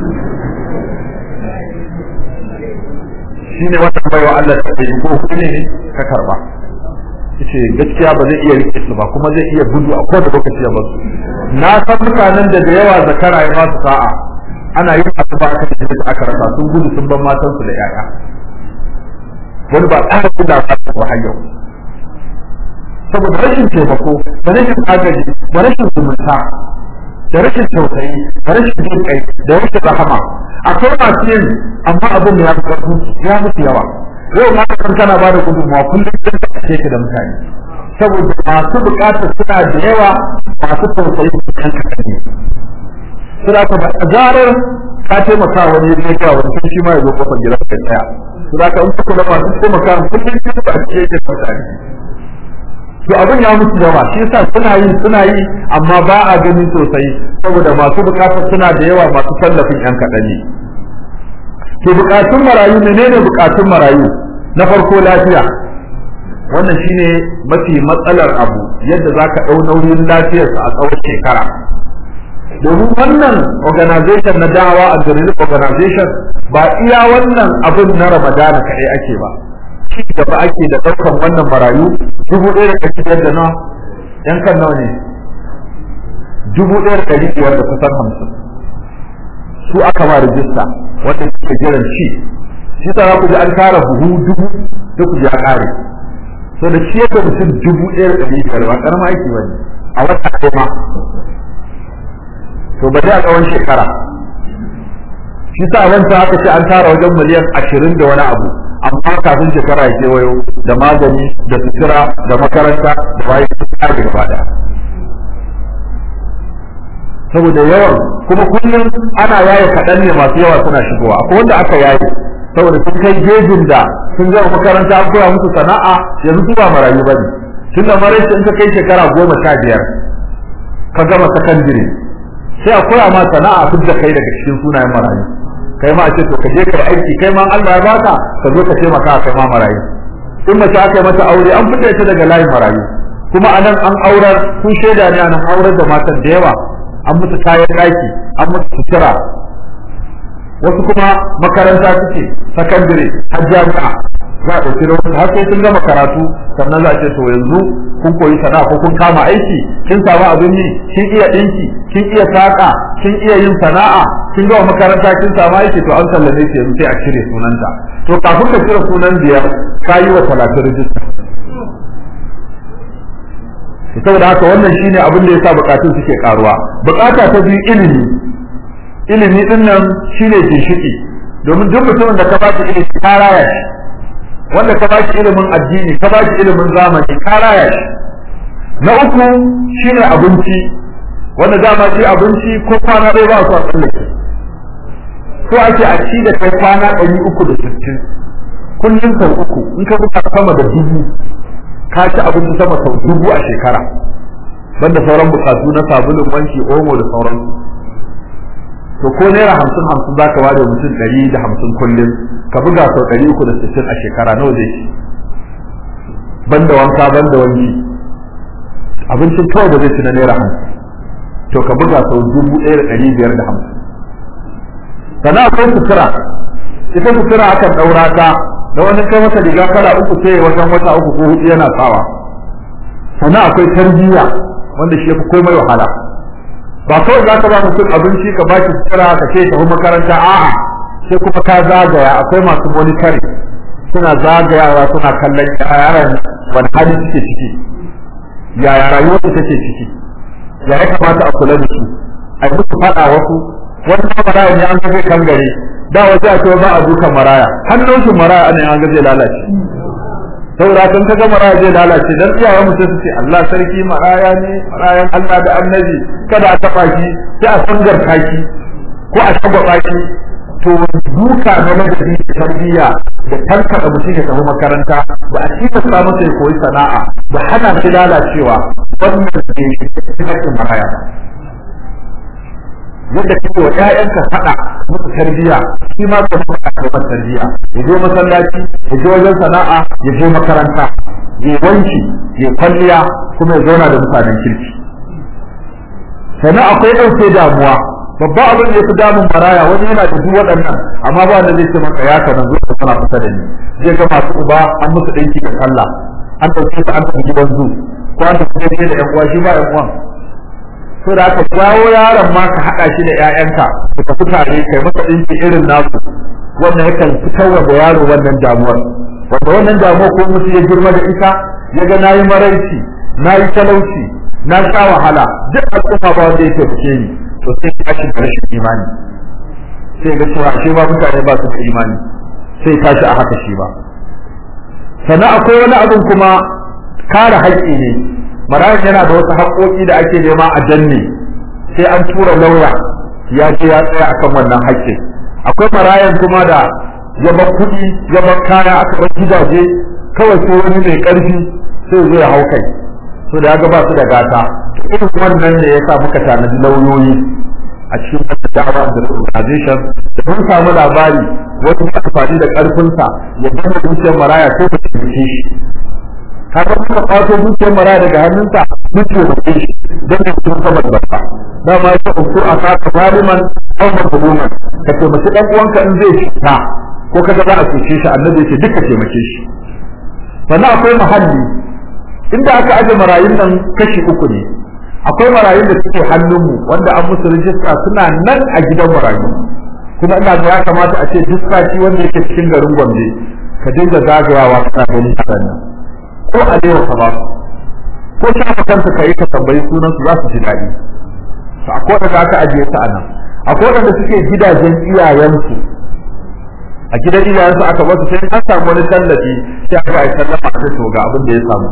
shine wannan baiwa Allah ta ce ko ne ka karba yace gaskiya ba zai iya rike su ba kuma zai iya gudu a kowace lokaci ya basu na san mutanen da da yawa zakara ya ba su sa'a ana yin asuba aka ce da aka rasa sun gudu sun ban matan su da yaya wani ba tsara kula ba ta hayyau saboda rashin taimako da rashin agaji da rashin zumunta da rashin tausayi da rashin jin kai da rashin rahama akwai masu yin amma abin ya fi karfin ya musu yawa yau ma kan kana ba da gudunmawa kullum don ka kashe ka da mutane saboda masu bukatar suna da yawa masu tausayi su kan kaɗan ne suna ka a zarar ka taimaka wani ya zai kawo wani shi ma ya zo kofar gida ka tsaya suna ka in kuka da masu taimaka kullum ka ba ce da mutane to abin ya musu yawa shi yasa suna yi suna yi amma ba a gani sosai saboda masu bukatar suna da yawa masu tallafin yan kaɗan ne to bukatun marayu menene bukatun marayu na farko lafiya wannan shine mafi matsalar abu yadda zaka ɗau nauyin lafiyarsa a tsawon shekara domin wannan organization na dawa a relief organization ba iya wannan abin na ramadana kaɗai ake ba ci gaba ake da ɗaukan wannan marayu dubu ɗaya da ɗari biyar da nawa yan kan nawa ne dubu ɗaya da ɗari biyar da kusan hamsin su aka ma rijista wanda suke jiran ci shi ta za ku ji an tara buhu dubu sai ku ji a ƙare so da shi yadda mutum dubu ɗaya da ɗari biyar ba ƙarama aiki ba ne a wata ɗaya ma to ba a tsawon shekara shi sa wancan haka ce an tara wajen miliyan ashirin da wani abu amma kafin shekara ya kewayo da magani da sutura da makaranta da bayan sutura da gaba daya saboda yawan kuma kullum ana yaye kaɗan ne masu yawa suna shigowa akwai wanda aka yaye saboda sun kai gejin da sun gama makaranta an koya musu sana'a yanzu su ba marayu bane tun da marayu in ka kai shekara goma sha biyar ka gama sakandire sai a koya ma sana'a duk da kai daga cikin sunayen marayu kai ma a ce to ka je kai aiki kai ma Allah ya baka ka zo ka taimaka kai ma marayu in mace aka yi mata aure an fita ita daga layin marayu kuma anan an aurar kun shaida ne anan aurar da matan da yawa an musu kayan daki an musu sutura wasu kuma makaranta suke sakandare har jami'a za a ɗauki lokaci har sai sun gama karatu sannan za a ce to yanzu kun koyi sana'a ko kun kama aiki kin samu abin yi kin iya ɗinki kin iya saƙa kin iya yin sana'a kin gama makaranta kin samu aiki to an sallame ki yanzu sai a cire sunanta to kafin ka cire sunan biyar ka yi wa talatin rijista saboda haka wannan shine abin da yasa bukatun suke karuwa bukata ta biyu ilimi ilimi din nan shine ginshiki domin duk mutumin da ka ba shi ilimi ka raya shi wanda ka ba shi ilimin addini ka ba shi ilimin zamani ka raya shi na uku shine abinci wanda dama shi abinci ko kwana ɗaya ba su a tsallake ko ake a ci da kai kwana ɗari uku da sittin kullum sau uku in ka buka sama da dubu ka ci abinci sama sau dubu a shekara banda sauran bukatu na sabulun wanki omo da sauran to ko naira hamsin hamsin za ka ware mutum ɗari da hamsin kullum ka buga sau ɗari uku da sittin a shekara nawa zai ci banda wanka banda wanki abincin kawai da zai ci na naira hamsin to ka buga sau dubu ɗaya da ɗari biyar da hamsin sannan akwai sutura ita sutura akan ɗaura ta da wani kai masa riga kala uku sai wajen wata uku ko hudu yana sawa sannan akwai tarbiyya wanda shi yafi komai wahala ba kawai za ka ba mutum abinci ka ba shi sutura ka ce tafi makaranta a'a sai kuma ka zagaya akwai masu monitoring suna zagayawa suna kallon yaran wani hali suke ciki yaya rayuwar su take ciki ya ya kamata a kula da su a yi musu faɗa wasu wani maraya ne an ga zai kan gare da wasu a cewa ba a dukan maraya hannun shi maraya ana an ga zai lalace saboda kan kaga maraya zai lalace dan iyayen mutum su ce Allah sarki maraya ne marayan Allah da annabi kada a taba shi sai a sangar kaki ko a shagwaba shi to duka na madadi da tarbiyya da tankada mutum ya tafi makaranta ba a cika sa masa ya koyi sana'a ba hana shi lalacewa wannan ne cikin maraya yadda kake wa ƴaƴanka faɗa musu tarbiyya shi ma ka faɗa da masa tarbiyya ya je masallaci ya je wajen sana'a ya je makaranta ya wanki ya kwalliya kuma ya zauna da mutanen kirki sannan akwai ɗauke damuwa babba abin da ya fi damun maraya wani yana da duk waɗannan amma ba wanda zai ce maka ya kana zuwa ka kana kusa da ni zai ga masu uba an musu ɗinki da sallah an ɗauke su an tafi gidan zu ko an tafi da ƴan uwa shi ba ƴan uwan so da aka jawo yaron ma ka haɗa shi da ƴaƴanka ku tafi tare kai masa ɗinki irin nasu wannan yakan fitarwa da yaro wannan damuwar wanda wannan damuwar ko mutu ya girma da ita ya ga nayi maraici nayi talauci na sha wahala duk al'umma ba wanda yake fice ni to sai ka shi da rashin imani sai ga cewa shi ba mutane ba su da imani sai tashi a haka shi ba sannan akwai wani abin kuma kare haƙƙi ne marayan yana da wasu haƙoƙi da ake nema a danne sai an tura lauya ya ce ya tsaya akan wannan haƙƙin akwai marayan kuma da ya bar kuɗi ya bar kaya aka bar gidaje kawai sai wani mai ƙarfi sai zai hau kai so da ya ga ba su da gata irin wannan ne yasa muka tanadi lauyoyi a cikin wata da'awa da organization da mun samu labari wani ya amfani da karfinsa ya gama dukiyar maraya sai ta taimake shi kaga muka kwato dukiyar maraya daga hannunsa mun taimake shi don ya kuma sabar barka dama ya ce uku a saka zaliman aw mazluman ka taimaki dan uwanka in zai fita ko kaga za a cuce shi annabi yake duka taimake shi sannan akwai muhalli inda aka aje marayun nan kashi uku ne akwai marayun da suke hannunmu wanda an musu rijista suna nan a gidan marayu kuma ina ga ya kamata a ce duk sati wanda yake cikin garin Gombe ka dinga zagayawa kana ganin yaran nan ko a lewa ka ba su ko shafa kanka ka yi ka tambayi sunan su za su ji daɗi to akwai wanda aka ajiye su a nan akwai wanda suke gidajen iyayensu a gidan iyayensu aka basu sai an samu wani tallafi sai aka yi sallama a to ga abin da ya samu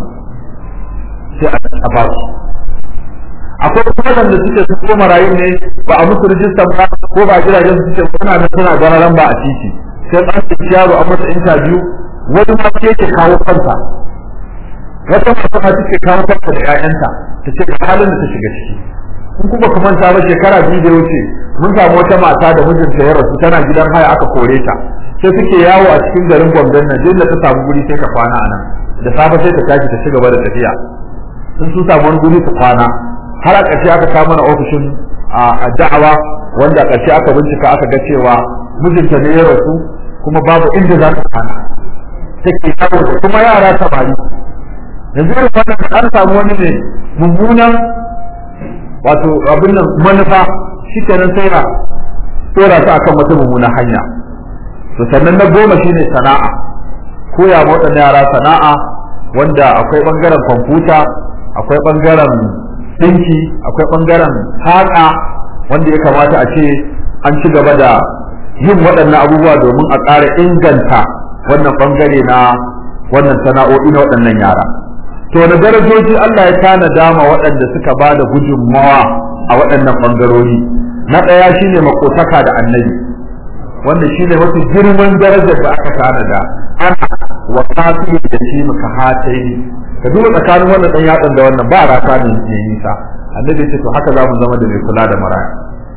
sai a ba su akwai kuma wanda suke su ko marayu ne ba a musu rijistar ba ko ba gidajen su suke kuna da suna gararan ba a titi sai an ce yaro an masa interview wani ma ke yake kawo kansa wata mata ma take kawo kanta da ƴaƴanta ta ce halin da ta shiga ciki in kuma ku manta ba shekara biyu da wuce mun samu wata mata da mijinta ya rasu tana gidan haya aka kore ta sai suke yawo a cikin garin Gombe nan da ta samu guri sai ka kwana a nan da safe sai ta tashi ta ci gaba da tafiya sun sun samu wani guri ta kwana har a ƙarshe aka kawo mana ofishin a da'awa wanda a ƙarshe aka bincika aka ga cewa mijinta ne ya rasu kuma babu inda za ta kwana take yawo da kuma yara samari yanzu irin wannan an samu wani ne mummunan wato abin nan manufa shi kenan sai na tsora su akan wata mummunan hanya to sannan na goma shine sana'a koya ma waɗannan yara sana'a wanda akwai ɓangaren kwamfuta akwai ɓangaren ɗinki akwai ɓangaren haƙa wanda ya kamata a ce an ci gaba da yin waɗannan abubuwa domin a ƙara inganta wannan ɓangare na wannan sana'o'i na waɗannan yara to da darajoji Allah ya tana dama waɗanda suka ba da gudunmawa a waɗannan ɓangarori na ɗaya shine makotaka da annabi wanda shine mafi girman darajar da aka tanada ana wa kafi da shi muka hatayi ka duba tsakanin wannan ɗan yatsan da wannan ba rata ne ne nisa annabi ce to haka za mu zama da mai kula da maraya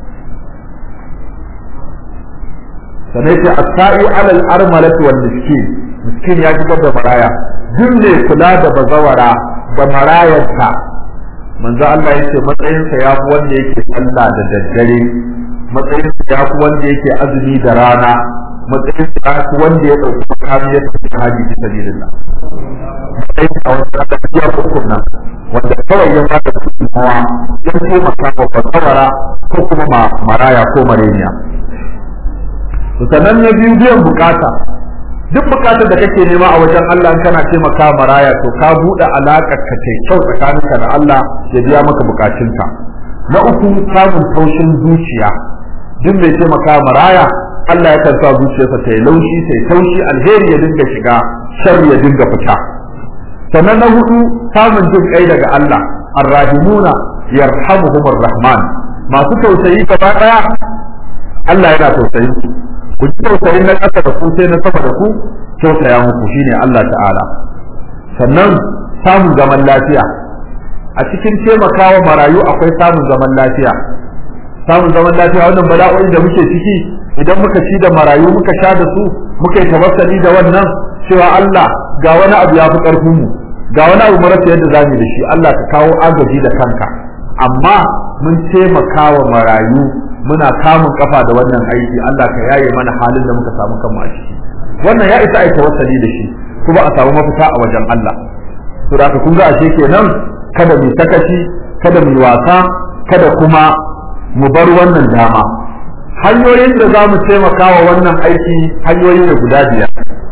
sanai ce as-sa'i 'ala al-armalati wal miskin miskin ya fitar da maraya duk ne kula da bazawara da marayarsa manzo Allah yace matsayinsa ya fi wanda yake sallah da daddare matsayinsa ya fi wanda yake azumi da rana matsayinsa ya fi wanda ya dauki makami ya tafi haji fi sabilillah matsayinsa wanda aka fiya hukun nan wanda kawai ya bada gudunmawa ya taimaka wa bazawara ko kuma maraya ko mareniya sannan na biyu biyan bukata duk bukatar da kake nema a wajen Allah in kana taimaka maraya to ka buɗe alaƙar ka ta kyau tsakaninka da Allah ya biya maka bukatunka na uku samun taushin zuciya duk mai taimaka maraya Allah ya sa zuciyarsa ta yi laushi ta yi taushi alheri ya dinga shiga sharri ya dinga fita sannan na hudu samun jin kai daga Allah arrahimuna yarhamuhumur rahman masu tausayi gaba daya Allah yana tausayin su ku ji tausayin na ƙasa da ku sai na sama da ku tausaya muku shine Allah ta'ala sannan samun zaman lafiya a cikin taimakawa marayu akwai samun zaman lafiya samun zaman lafiya wannan bala'o'i da muke ciki idan muka ci da marayu muka sha da su muka yi tawassali da wannan cewa Allah ga wani abu ya fi ƙarfin mu ga wani abu marasa yadda za mu da shi Allah ka kawo agaji da kanka amma mun taimakawa marayu muna kamun kafa da wannan aiki Allah ka yaye mana halin da muka samu kanmu a ciki wannan ya isa aika wasali da shi kuma a samu mafita a wajen Allah to da kun ga ashe kenan kada mu sakaci kada mu wasa kada kuma mu bar wannan dama hanyoyin da za mu taimaka wa wannan aiki hanyoyi ne guda biyar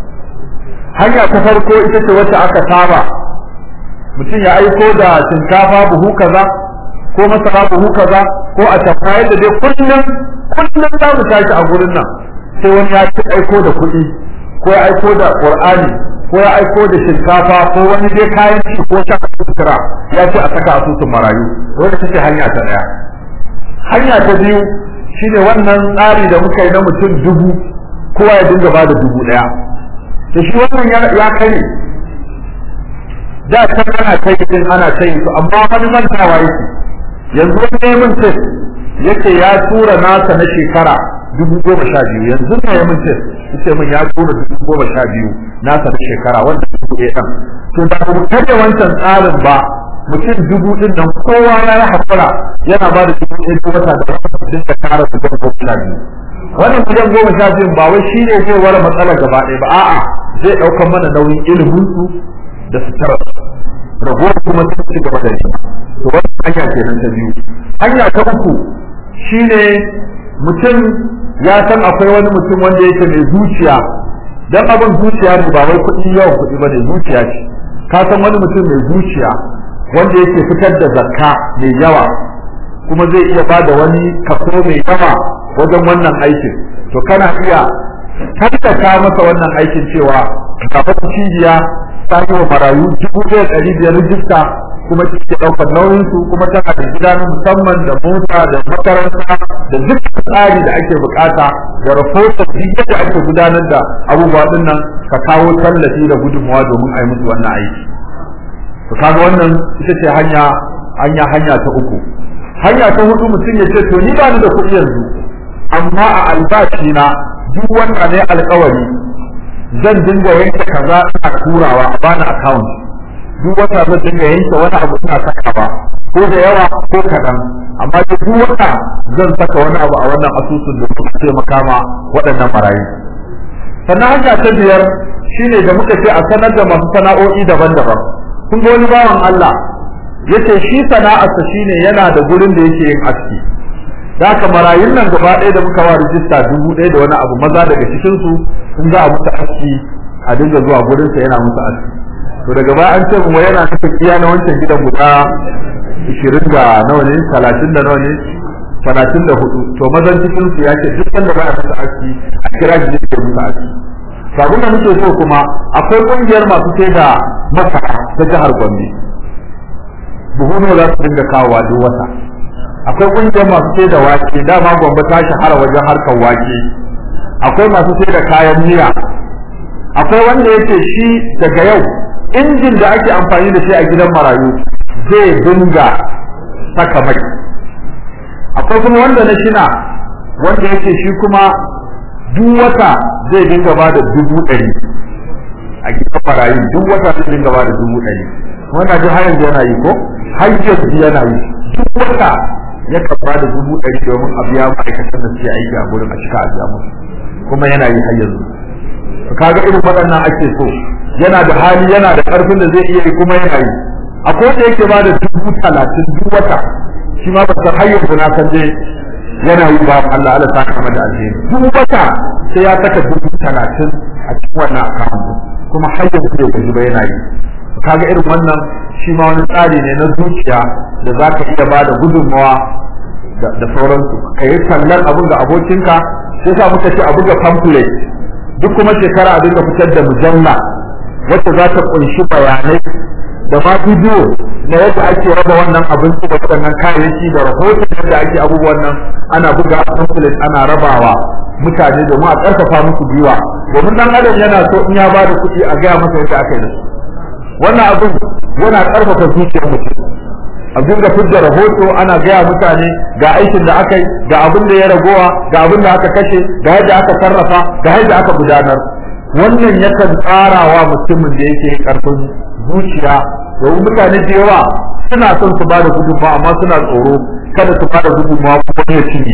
hanya ta farko ita ce wacce aka saba mutum ya aiko da shinkafa buhu kaza ko masara buhu kaza ko a tafa yadda dai kullum kullum za mu tashi a gurin nan sai wani ya ci aiko da kuɗi ko ya aiko da qur'ani ko ya aiko da shinkafa ko wani dai kayan ci ko shaka sutura ya ce a saka asusun marayu wanda take hanya ta daya hanya ta biyu shine wannan tsari da muka yi na mutum dubu kowa ya dinga bada dubu daya to shi wannan ya kai da can ana kai din ana kai su amma wani mantawa yake yanzu wani neman test yake ya tura nasa na shekara dubu goma sha biyu yanzu ne ya mun test yace min ya tura dubu goma sha biyu nasa na shekara wanda dubu ɗaya ɗan to da mu kada wancan tsarin ba mutum dubu ɗin nan kowa ya yi haƙura yana ba da dubu ɗaya duk wata da wata dinka tara su goma sha biyu wannan miliyan goma sha biyun ba wai shine zai ware matsalar gaba ɗaya ba a'a zai ɗaukar mana nauyin ilimin su da sutura ragowar kuma sun ci gaba da shi to wannan hanya kenan ta biyu hanya ta uku shine mutum ya san akwai wani mutum wanda yake mai zuciya dan abin zuciya ne ba wai kuɗi yawan kuɗi ba ne zuciya ce ka san wani mutum mai zuciya wanda yake fitar da zakka mai yawa kuma zai iya ba da wani kaso mai yawa wajen wannan aikin to kana iya tattaka masa wannan aikin cewa kafin cibiya ta yi wa marayu dubu ɗaya ɗari biyar rijista kuma take ɗaukar nauyin su kuma tana da gida na musamman da mota da makaranta da duk tsari da ake bukata da rahoton duk yadda ake gudanar da abubuwa din nan ka kawo tallafi da gudunmawa domin a yi musu wannan aiki to kaga wannan ita ce hanya hanya hanya ta uku hanya ta hudu mutum ya ce to ni ba ni da kuɗi yanzu amma a albashi na duk wanda ne alkawari zan dinga yanke kaza ina turawa a bani account duk wata zan dinga yanke wani abu ina sakawa ko da yawa ko kaɗan amma duk wata zan saka wani abu a wannan asusun da suka taimaka ma waɗannan marayu sannan hanya ta biyar shine da muka ce a sanar da masu sana'o'i daban-daban kun ga wani bawan Allah yace shi sana'arsa shine yana da gurin da yake yin aski da haka marayun nan gaba ɗaya da muka wa rijista dubu ɗaya da wani abu maza daga cikin su sun za a musu aski a dinga zuwa gurin sa yana musu aski to daga baya an ce mu yana nufin iya na wancan gidan guda ishirin da nawa ne talatin da nawa ne talatin da hudu to mazan cikin su ya ce duk sanda za a musu aski a kira shi ne musu aski sabon da muke so kuma akwai kungiyar masu sai da masara ta jihar Gombe buhu ne za su dinga kawowa duk wata akwai kungiyar masu sai da wake dama Gombe ta shahara wajen harkar wake akwai masu sai da kayan miya akwai wanda yake shi daga yau injin da ake amfani da shi a gidan marayu zai dinga saka mai akwai kuma wanda na shina wanda yake shi kuma duk wata zai dinga ba da dubu ɗari a gidan marayu duk wata zai dinga ba da dubu ɗari wannan ji har yanzu yana yi ko har yanzu yana yi duk wata ya ba da dubu ɗari domin a biya ma'aikatan da suke aiki a gurin a cika a biya musu kuma yana yi har yanzu kaga irin waɗannan ake so yana da hali yana da ƙarfin da zai iya yi kuma yana yi akwai wanda yake ba da dubu talatin duk wata shi ma ba san hayyar na san dai yana yi ba Allah Allah saka mata alheri duk wata sai ya saka dubu talatin a cikin wannan account kuma hayyar da yake ba yana yi kaga irin wannan shi ma wani tsari ne na zuciya da za ka iya ba da gudunmawa da sauransu ka yi tallar abin ga abokinka sai sa muka ce abin ga pamphlet duk kuma shekara a dinga fitar da mujalla wacce za ta kunshi bayanai da ma bidiyo na yadda ake raba wannan abinci da waɗannan kayayyaki da rahoton yadda ake abubuwan nan ana buga pamphlet ana rabawa mutane domin a ƙarfafa musu gwiwa domin dan adam yana so in ya ba da kuɗi a gaya masa yadda aka yi da su wannan abin yana ƙarfafa zuciyar mutum a dinga fidda rahoto ana gaya mutane ga aikin da aka yi ga abin da ya ragowa ga abin da aka kashe ga yadda aka sarrafa ga yadda aka gudanar wannan yakan tsarawa mutumin da yake karfin zuciya domin mutane da yawa suna son su bada gudunmawa amma suna tsoro kada su bada gudunmawa kuma ya cinye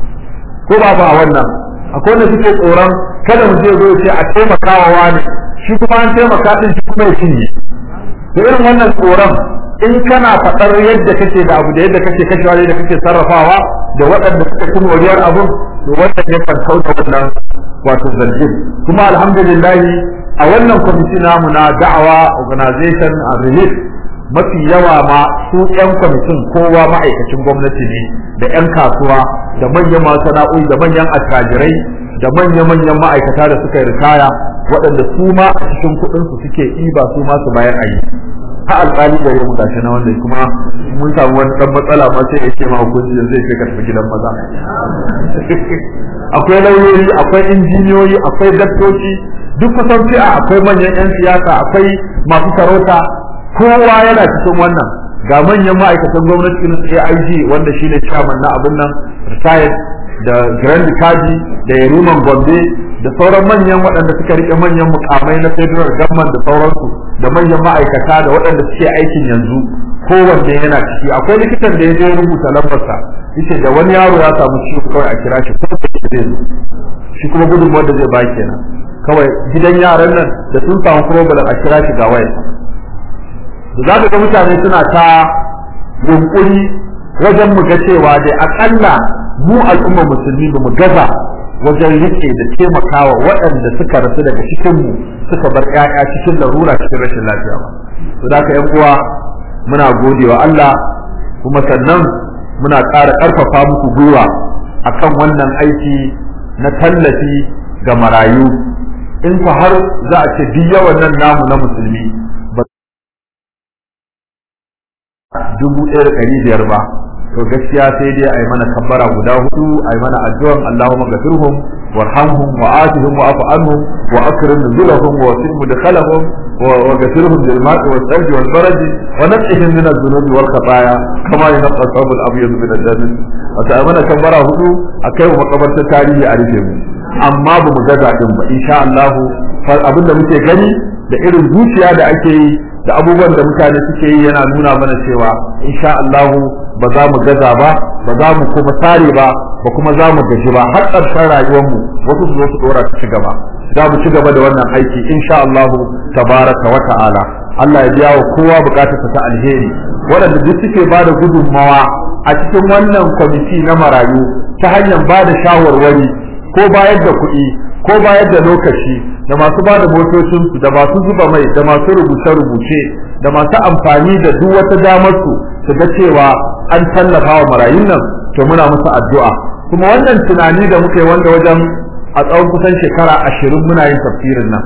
ko ba ba wannan akwai wanda suke tsoron kada mu je zo ce a taimakawa wani shi kuma an taimaka din shi kuma ya cinye da irin wannan tsoron in kana faɗar yadda kake da abu da yadda kake kashewa da yadda kake sarrafawa da waɗanda suka ci moriyar abun to wannan ya kan kauta wannan wato zargin kuma alhamdulillah a wannan kwamiti namu na da'awa organization and relief mafi yawa ma su yan kwamitin kowa ma'aikacin gwamnati ne da yan kasuwa da manyan masana'o'i da manyan attajirai da manya-manyan ma'aikata da suka yi ritaya waɗanda su ma a cikin kuɗinsu suke ɗiba su ma su bayar a yi ha alƙali da yau gashi na wanda kuma mun samu wani dan matsala ma sai yake ma hukunci zai kai ka tafi gidan maza akwai lauyoyi akwai injiniyoyi akwai daktoci duk kusan fi'a akwai manyan yan siyasa akwai masu sarauta kowa yana cikin wannan ga manyan ma'aikatan gwamnati irin AIG wanda shine chairman na abin nan retired da Grand Kaji da Yariman Gombe da sauran manyan waɗanda suka rike manyan mukamai na federal government da sauransu da manyan ma'aikata da waɗanda suke aikin yanzu kowanne yana ciki akwai likitan da ya je rubuta lambarsa yace da wani yaro ya samu ciwo kawai a kira shi ko da zai zo shi kuma gudunmuwar da zai ba kenan kawai gidan yaran nan da sun samu problem a kira shi ga waya da za ka ga mutane suna ta yunkuri wajen mu ga cewa dai akalla mu al'ummar musulmi ba mu gaza wajen rike da taimakawa waɗanda suka rasu daga cikin mu suka bar ƴaƴa cikin larura cikin rashin lafiya ba to da ka ƴan uwa muna gode wa Allah kuma sannan muna ƙara ƙarfafa muku gwiwa akan wannan aiki na tallafi ga marayu in fa har za a ce duk yawan nan namu na musulmi ba dubu ɗaya da ɗari biyar ba to gaskiya sai dai a yi mana kabbara guda hudu a yi mana addu'an Allahumma gafirhum warhamhum wa atihim wa afu anhum wa akrim nuzulahum wa wasim mudkhalahum wa gafirhum bil ma'i wal thalj wal barad wa naqihim min adh-dhunubi wal khataaya kama yunqqa thawb al-abyad min ad-damin wa ta mana kabbara hudu akai wa makabartar tarihi a rufe mu amma ba mu gaza din ba insha Allah abin da muke gani da irin zuciya da ake yi da abubuwan da mutane suke yi yana nuna mana cewa insha Allah ba za mu gaza ba ba za mu kuma tare ba ba kuma za mu gaji ba har ƙarshen rayuwar mu wasu su zo su dora su ci gaba za mu ci gaba da wannan aiki insha Allah tabaraka wa ta'ala Allah ya biya wa kowa bukatarsa ta alheri waɗanda duk suke ba da gudunmawa a cikin wannan kwamiti na marayu ta hanyar ba da shawarwari ko bayar da kuɗi ko bayar da lokaci da masu ba da motocinsu da masu zuba mai da masu rubuce-rubuce da masu amfani da duk wata damar su su ga cewa an tallafa wa marayun nan to muna musu addu'a kuma wannan tunani da muke wanda wajen a tsawon kusan shekara ashirin muna yin tafsirin nan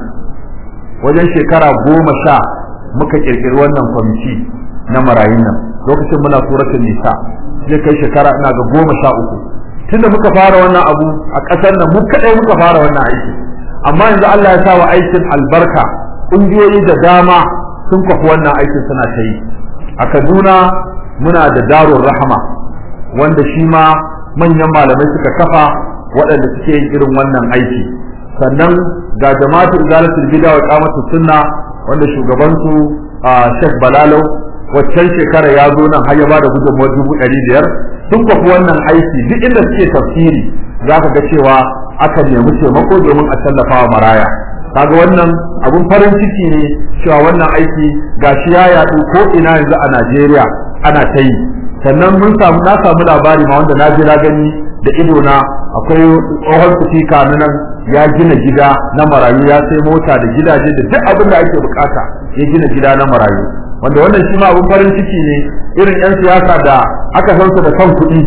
wajen shekara goma sha muka kirkiri wannan kwamiti na marayun nan lokacin muna suratul nisa zai kai shekara ina ga goma sha uku tunda muka fara wannan abu a ƙasar nan mu kaɗai muka fara wannan aiki amma yanzu Allah ya sa wa aikin albarka ƙungiyoyi da dama sun kwafi wannan aikin suna ta yi a Kaduna muna da darul rahama wanda shi ma manyan malamai suka kafa waɗanda suke yin irin wannan aiki sannan ga jama'atul izalatul bid'a wa qamatus sunna wanda shugaban su Sheikh Balalau waccan shekara ya zo nan har ya bada gudunmuwar dubu ɗari biyar sun kwafi wannan aiki duk inda suke tafsiri za ka ga cewa aka nemi taimako domin a tallafa wa maraya kaga wannan abun farin ciki ne cewa wannan aiki gashi ya yaɗu ko ina yanzu a Najeriya ana ta yi sannan mun samu na samu labari ma wanda na je na gani da ido na akwai tsohon sufika na nan ya gina gida na marayu ya sai mota da gidaje da duk abin da ake bukata ya gina gida na marayu wanda wannan shi ma abun farin ciki ne irin 'yan siyasa da aka san su da kan kuɗi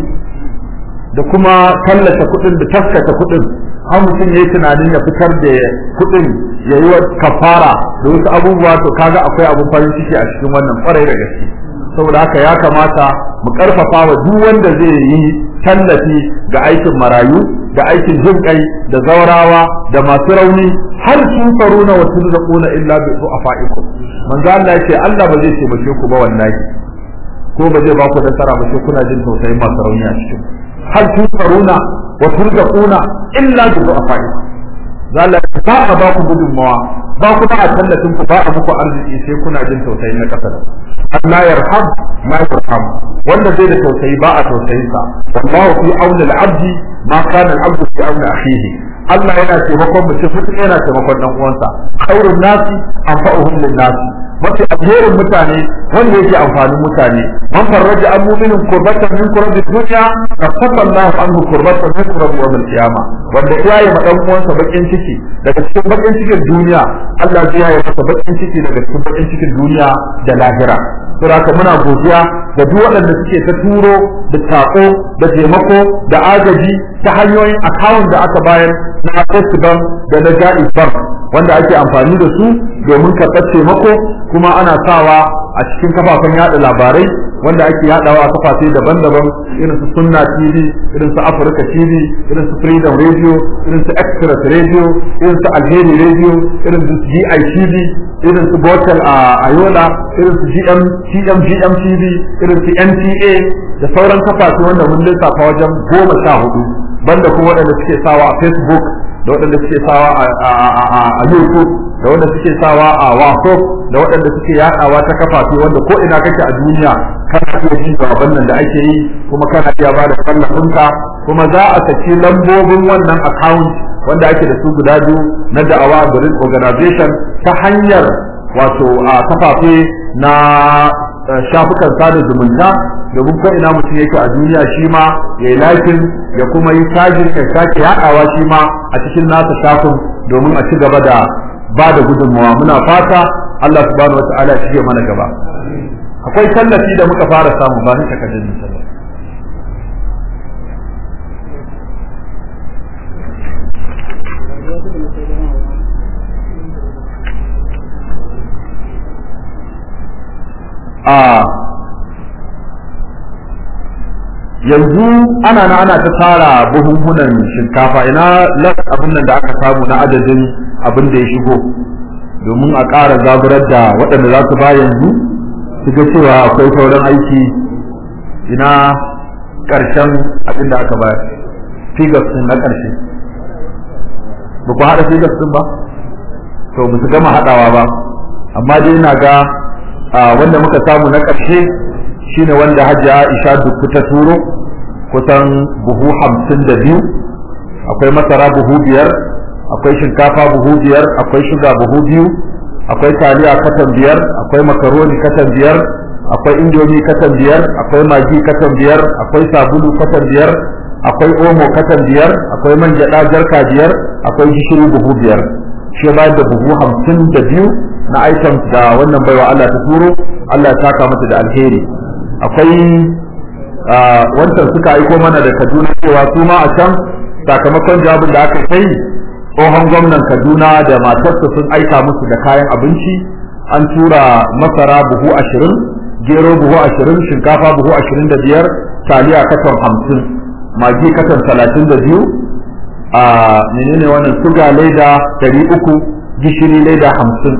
da kuma tallata kuɗin da taskata kuɗin har mutum ya yi tunanin ya fitar da kuɗin ya yi wa kafara da wasu abubuwa to kaga akwai abun farin ciki a cikin wannan kwarai da gaske saboda haka ya kamata mu karfafa wa duk wanda zai yi tallafi ga aikin marayu da aikin jin kai da zaurawa da masu rauni har sun faruna wa turzaquna illa bi du'afaikum manzo Allah yace Allah ba zai taimake ku ba wallahi ko ba zai ba ku nasara ba sai kuna jin tausayin masu rauni a cikin hal tusaruna wa turzaquna illa bi du'afaikum zalla ba a ba ku gudunmawa ba ku ba a tallafin ku ba a muku arziki sai kuna jin tausayin na kasa Allah yarham ma yarham wanda zai da tausayi ba a tausayin sa wallahu fi auni al-abdi ma kana al-abdu fi auni akhihi Allah yana taimakon mutum mutum yana taimakon dan uwansa khairun nasi anfa'uhum lin-nasi mafi alherin mutane wanda yake amfanin mutane man farraja an mu'minin kurbatan min kurbi dunya kafafa Allah anhu kurbatan min kurbi yawm al-qiyamah wanda ya yi ma dan uwansa bakin ciki daga cikin bakin cikin duniya Allah zai yi masa bakin ciki daga cikin bakin cikin duniya da lahira saboda haka muna godiya da duk waɗanda suke ta turo da tako da taimako da agaji ta hanyoyin akawun da aka bayar na First Bank da na Jaiz Bank wanda ake amfani da su domin karɓar taimako kuma ana sawa a cikin kafafen yada labarai wanda ake yadawa a kafafe daban-daban irin su sunna tv irin su africa tv irin su freedom radio irin su express radio irin su alheri radio irin su gi tv irin su botel a ayola irin su gm gm gm tv irin su nta da sauran kafafe wanda mun lissafa wajen goma sha hudu banda kuma waɗanda suke sawa a facebook da waɗanda suke sawa a youtube da wanda suke sawa a whatsapp da waɗanda suke yaɗawa ta kafafe wanda ko ina kake a duniya kana iya jin jawaban nan da ake yi kuma kana iya ba da tallafinka kuma za a saki lambobin wannan account wanda ake da su guda biyu na da'awa garin organization ta hanyar wato a kafafe na shafukan sada zumunta domin ko ina mutum yake a duniya shi ma ya yi lakin ya kuma yi tajin ya sake yaɗawa shi ma a cikin nasa shafin domin a ci gaba da ba da gudunmawa muna fata Allah subhanahu wa ta'ala shi ya mana gaba akwai tallafi da muka fara samu ba ni takardun tallafi a yanzu ana na ana ta tara buhunhunan shinkafa ina las abin nan da aka samu na adadin abin da ya shigo domin a ƙara zaburar da waɗanda za su ba yanzu su ga cewa akwai sauran aiki ina ƙarshen abin da aka bayar figures din na ƙarshe ba ku haɗa figures din ba to ba su gama haɗawa ba amma dai ina ga wanda muka samu na ƙarshe shine wanda hajji Aisha duk ta turo kusan buhu hamsin da biyu akwai masara buhu biyar akwai shinkafa buhu biyar akwai shuga buhu biyu akwai taliya katan biyar akwai makaroni katan biyar akwai indomi katan biyar akwai magi katan biyar akwai sabulu katan biyar akwai omo katan biyar akwai man gyaɗa jarka biyar akwai gishiri buhu biyar shi bayar da buhu hamsin da biyu na items da wannan baiwa Allah ta turo Allah ya saka mata da alheri akwai wancan suka aiko mana da Kaduna cewa su ma a can sakamakon jawabin da aka kai tsohon gwamnan Kaduna da matarsa sun aika musu da kayan abinci an tura masara buhu ashirin gero buhu ashirin shinkafa buhu ashirin da biyar taliya katon hamsin magi katon talatin da biyu a menene wannan suga leda dari uku gishiri leda hamsin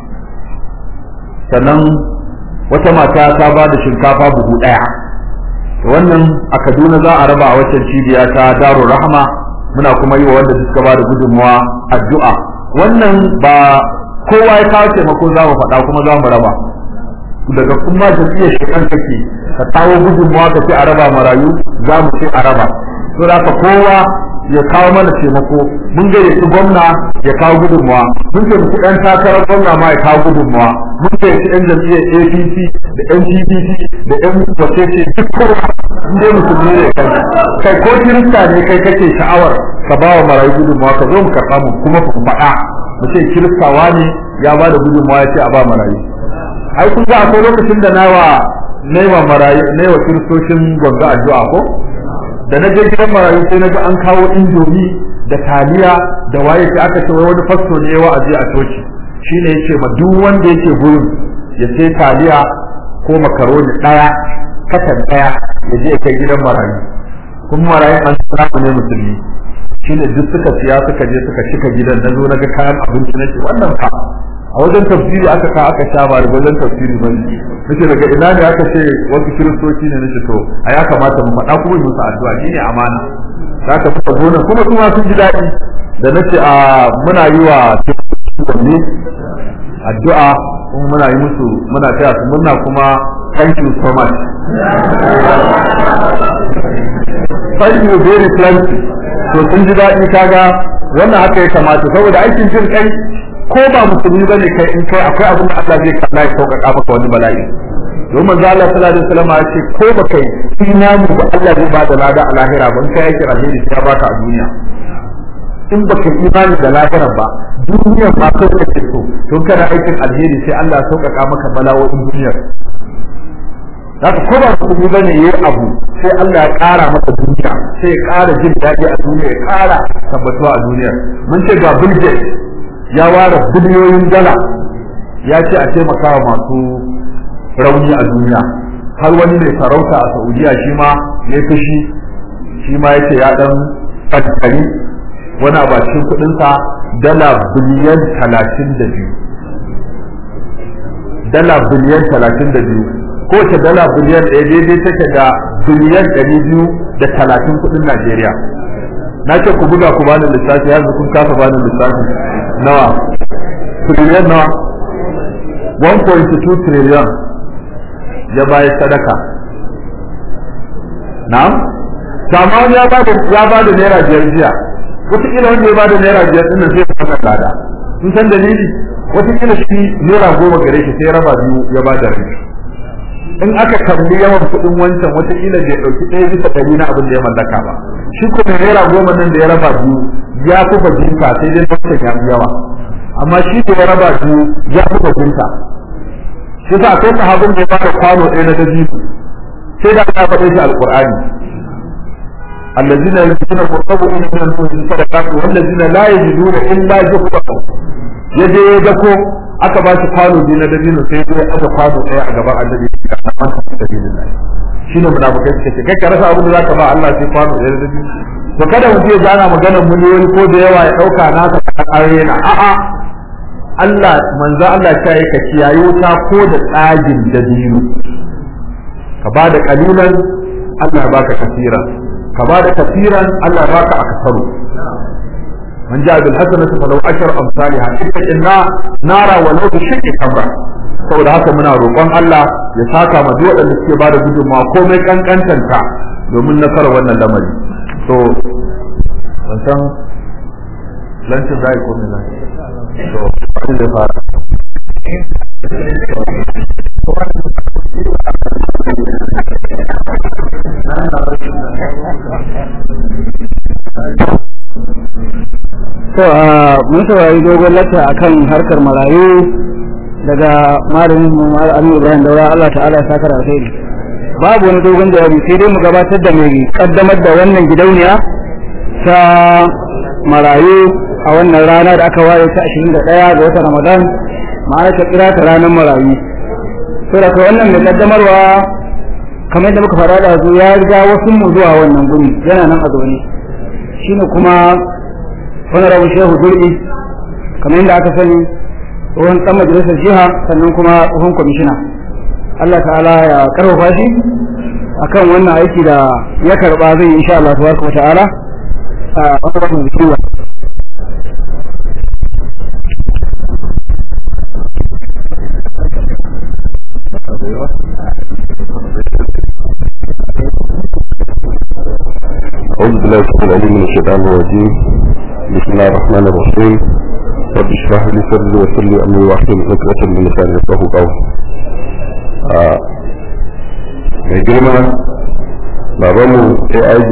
sannan wata mata ta ba da shinkafa buhu ɗaya wannan a kaduna za a raba a waccan cibiya ta darul rahama muna kuma yi wa wanda suka ba da gudunmawa addu'a wannan ba kowa ya kawo taimako za mu faɗa kuma za mu raba daga kuma jam'iyyar shekan kake ka kawo gudunmawa ka ce a raba marayu za mu ce a raba to da kowa ya kawo mana taimako mun gayyaci gwamna ya kawo gudunmawa mun taimaki ɗan takarar gwamna ma ya kawo gudunmawa mun gayyaci ɗan jam'iyyar apc da ɗan pdp da ɗan wacece duk kowa in dai musulmi ne kai kai ko kirista ne kai kake sha'awar ka ba wa marayu gudunmawa ka zo mu karɓa mu kuma ku faɗa mu ce kiristawa ne ya ba da gudunmawa ya ce a ba marayu ai kun ga akwai lokacin da nawa naiwa marayu naiwa kiristocin gwanga addu'a ko da na je gidan marayu sai na ga an kawo indomi da taliya da waye sai aka ce wani fasto ne wa'azi a coci shine yace ma duk wanda yake gurin ya sai taliya ko makaroni daya katan daya ya je kai gidan marayu kuma marayu an tsara ne musulmi shine duk suka siya suka je suka cika gidan na zo na ga kayan abinci nake wannan fa a wajen tafsiri aka ka aka sha ba wajen tafsiri ba nace daga ina ne aka ce wasu kiristoci ne nace to a ya kamata mu faɗa kuma musu addu'a shine amana za ka fita gona kuma kuma sun ji daɗi da nace a muna yi wa kiristoci addu'a kuma muna yi musu muna taya su murna kuma thank you so much thank you very plenty to sun ji daɗi kaga wannan haka ya kamata saboda aikin jin kai ko ba musulmi bane kai in kai akwai abin da Allah zai kalla ya sauƙaƙa maka wani bala'i don manzo Allah sallallahu alaihi wasallam ya ce ko ba kai imani ba Allah zai bada lada a lahira ba in kai aikin alheri sai ya baka a duniya in baka imani da lahira ba duniya ba kai kake so to kana aikin alheri sai Allah ya sauƙaƙa maka bala'o'in duniyar haka ko ba musulmi bane yayi abu sai Allah ya ƙara masa duniya sai ya ƙara jin daɗi a duniya ya ƙara tabbatuwa a duniya mun ce ga Bill Gates ya ware biliyoyin dala ya ce a taimaka wa masu rauni a duniya har wani mai sarauta a saudiya shi ma ya fushi shi ma yace ya dan kankari wani a cikin kudinsa dala biliyan talatin da biyu dala biliyan talatin da biyu kowace dala biliyan ɗaya daidai take da biliyan ɗari biyu da talatin kudin najeriya na ce ku buga ku bani lissafi yanzu kun kasa bani lissafi nawa trillion nawa 1.2 trillion ya bayar sadaka na'am amma wani ya bada ya bada naira biyar jiya wataƙila wanda ya bada naira biyar ɗin nan zai fara tsada sun san dalili wataƙila shi naira goma gare shi sai raba biyu ya bada rabi in aka kalli yawan kuɗin wancan wataƙila bai ɗauki ɗaya bisa ɗari na abin da ya mallaka ba shi kuma naira goma nan da ya raba biyu ya fi bajinka sai dai wancan ya fi yawa amma shi da ya raba biyu ya fi bajinka shi sa akwai sahabin da ya bada kwano ɗaya na dabibu sai da aka faɗe shi alƙur'ani الذين يلبسون مرتبون من المؤمنين صدقات والذين لا يجدون الا جهدهم yaje ya dako aka ba shi kwano biyu na dabino sai ya aka kwano ɗaya a gaban annabi a kan sabilillah shine munafikai suka ce kai ka rasa abin da zaka ba Allah sai kwano ɗaya da dabino to kada mu je gana maganar miliyoyi ko da yawa ya ɗauka naka ka arena a'a Allah manzo Allah ta yi ka kiyaye wuta ko da tsagin dabino ka ba da kalilan Allah baka kasira ka ba da kafiran Allah baka akasaru man ja bil hasanati falau ashar amsalha inna nara walau bi shakki kamra saboda haka muna roƙon Allah ya saka ma duk waɗanda suke bada gudunmawa komai kankantanta domin nasarar wannan lamari to ban san lancin zai ko me zai to abin da fara to a mun saurari dogon lata akan harkar marayu daga malamin mu Aminu Ibrahim Daura Allah ta'ala ya saka alheri babu wani dogon jawabi sai dai mu gabatar da mai kaddamar da wannan gidauniya ta marayu a wannan rana da aka waye ta 21 ga watan Ramadan ma'ana ta kira ta ranar marayu to da wannan mai kaddamarwa kamar yadda muka fara da zu ya riga wasu mu zuwa wannan guri yana nan a zaune shine kuma wani rabu shehu durbi kamar yadda aka sani tsohon dan majalisar jiha sannan kuma tsohon kwamishina Allah ta'ala ya karfafa shi akan wannan aiki da ya karba zai yi insha Allah tabaraka wa ta'ala a wannan bismillah أعوذ بالله السميع العليم من الشيطان الرجيم بسم الله الرحمن الرحيم رب اشرح لي صدري ويسر لي أمري واحلل عقدة من لساني يفقهوا قولي mai girma babanmu AIG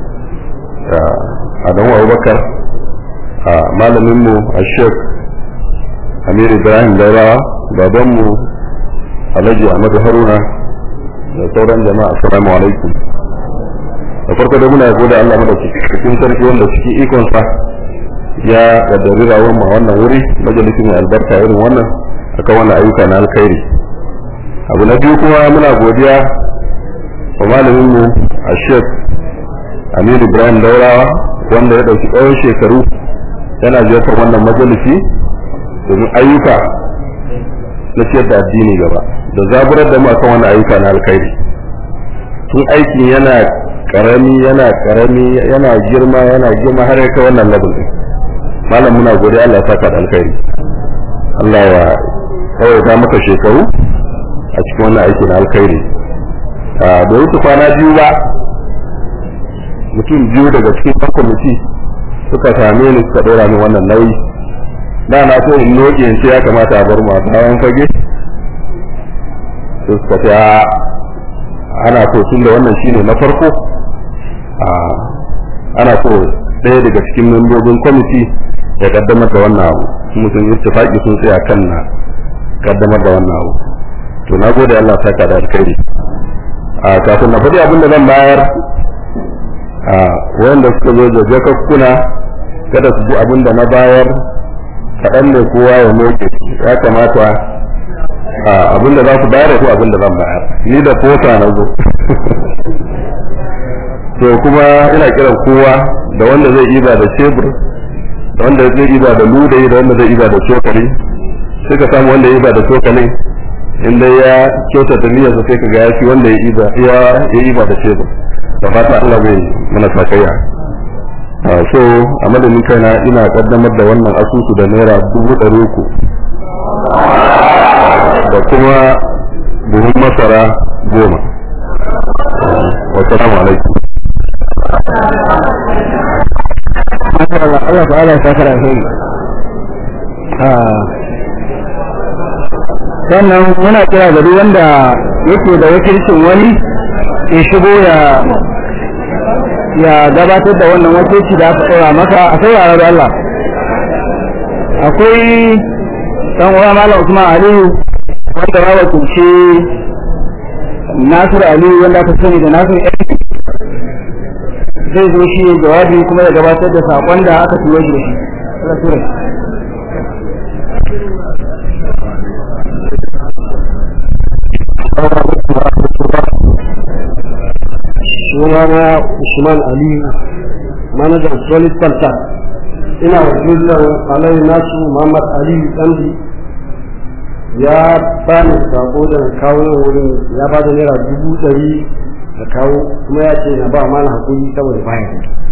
Adamu Abubakar a malaminmu a Sheikh Amir Ibrahim Daurawa babanmu Alhaji Ahmadu Haruna da sauran jama'a assalamu alaikum da farko da muna gode Allah mu da cikin sarki wanda cikin ikonsa ya kaddari rawar mu a wannan wuri majalisin mai albarka irin wannan akan wannan ayyuka na alkhairi abu na biyu kuma muna godiya wa malamin mu a Sheikh Aminu Ibrahim Daurawa wanda ya dauki tsawon shekaru yana ziyartar wannan majalisi domin ayyuka na ciyar da addini gaba da zaburar da mu akan wannan ayyuka na alkhairi tun aikin yana karami yana karami yana girma yana girma har kai wannan level din malam muna gode Allah ya saka da alkhairi Allah ya tsawaita maka shekaru a cikin wannan aiki na alkhairi a da wuce kwana biyu ba mutum biyu daga cikin ɗan kwamiti suka same ni suka ɗora min wannan nauyi da na so in noke in ce ya kamata a bar mu a bayan fage sai suka ce ana so tun da wannan shine na farko ana so ɗaya daga cikin membobin kwamiti ya kaddamar da wannan abu mutum ittifaqi sun tsaya kan na kaddamar da wannan abu to na gode Allah saka da alkhairi a kafin na faɗi abin da zan bayar a wanda suka zo da jakakkuna kada su ji abin da na bayar kaɗan ne kowa ya moke ya kamata abinda za ku bayar ko abinda zan bayar ni da fota na zo to kuma ina kiran kowa da wanda zai iba da cebur da wanda zai iba da ludayi da wanda zai iba da cokali sai ka samu wanda ya iba da cokali inda ya kyautata niyyar sai ka ga yafi wanda ya iba ya ya iba da cebur da fata Allah zai mana sakayya so a madadin kaina ina kaddamar da wannan asusu da naira dubu ɗari uku da kuma buhun masara goma wasu alaikum Allah ta'ala ya saka alheri sannan muna kira ga duk wanda yake da wakilcin wani ya shigo ya ya gabatar da wannan wakilci da aka tsora maka a saurara da Allah akwai dan uwa malam Usman Aliyu wanda ya wakilci Nasiru Aliyu wanda aka sani da Nasiru zai zo shi ya jawabi kuma ya gabatar da sakon da aka turo shi da shi sunana Usman Ali manajan Solid Falta ina wakilin Alai Nasu Muhammad Ali Dandi ya bani sako da kawo wurin ya ba da naira dubu ɗari da kawo kuma ya ce na ba mana hakuri saboda baya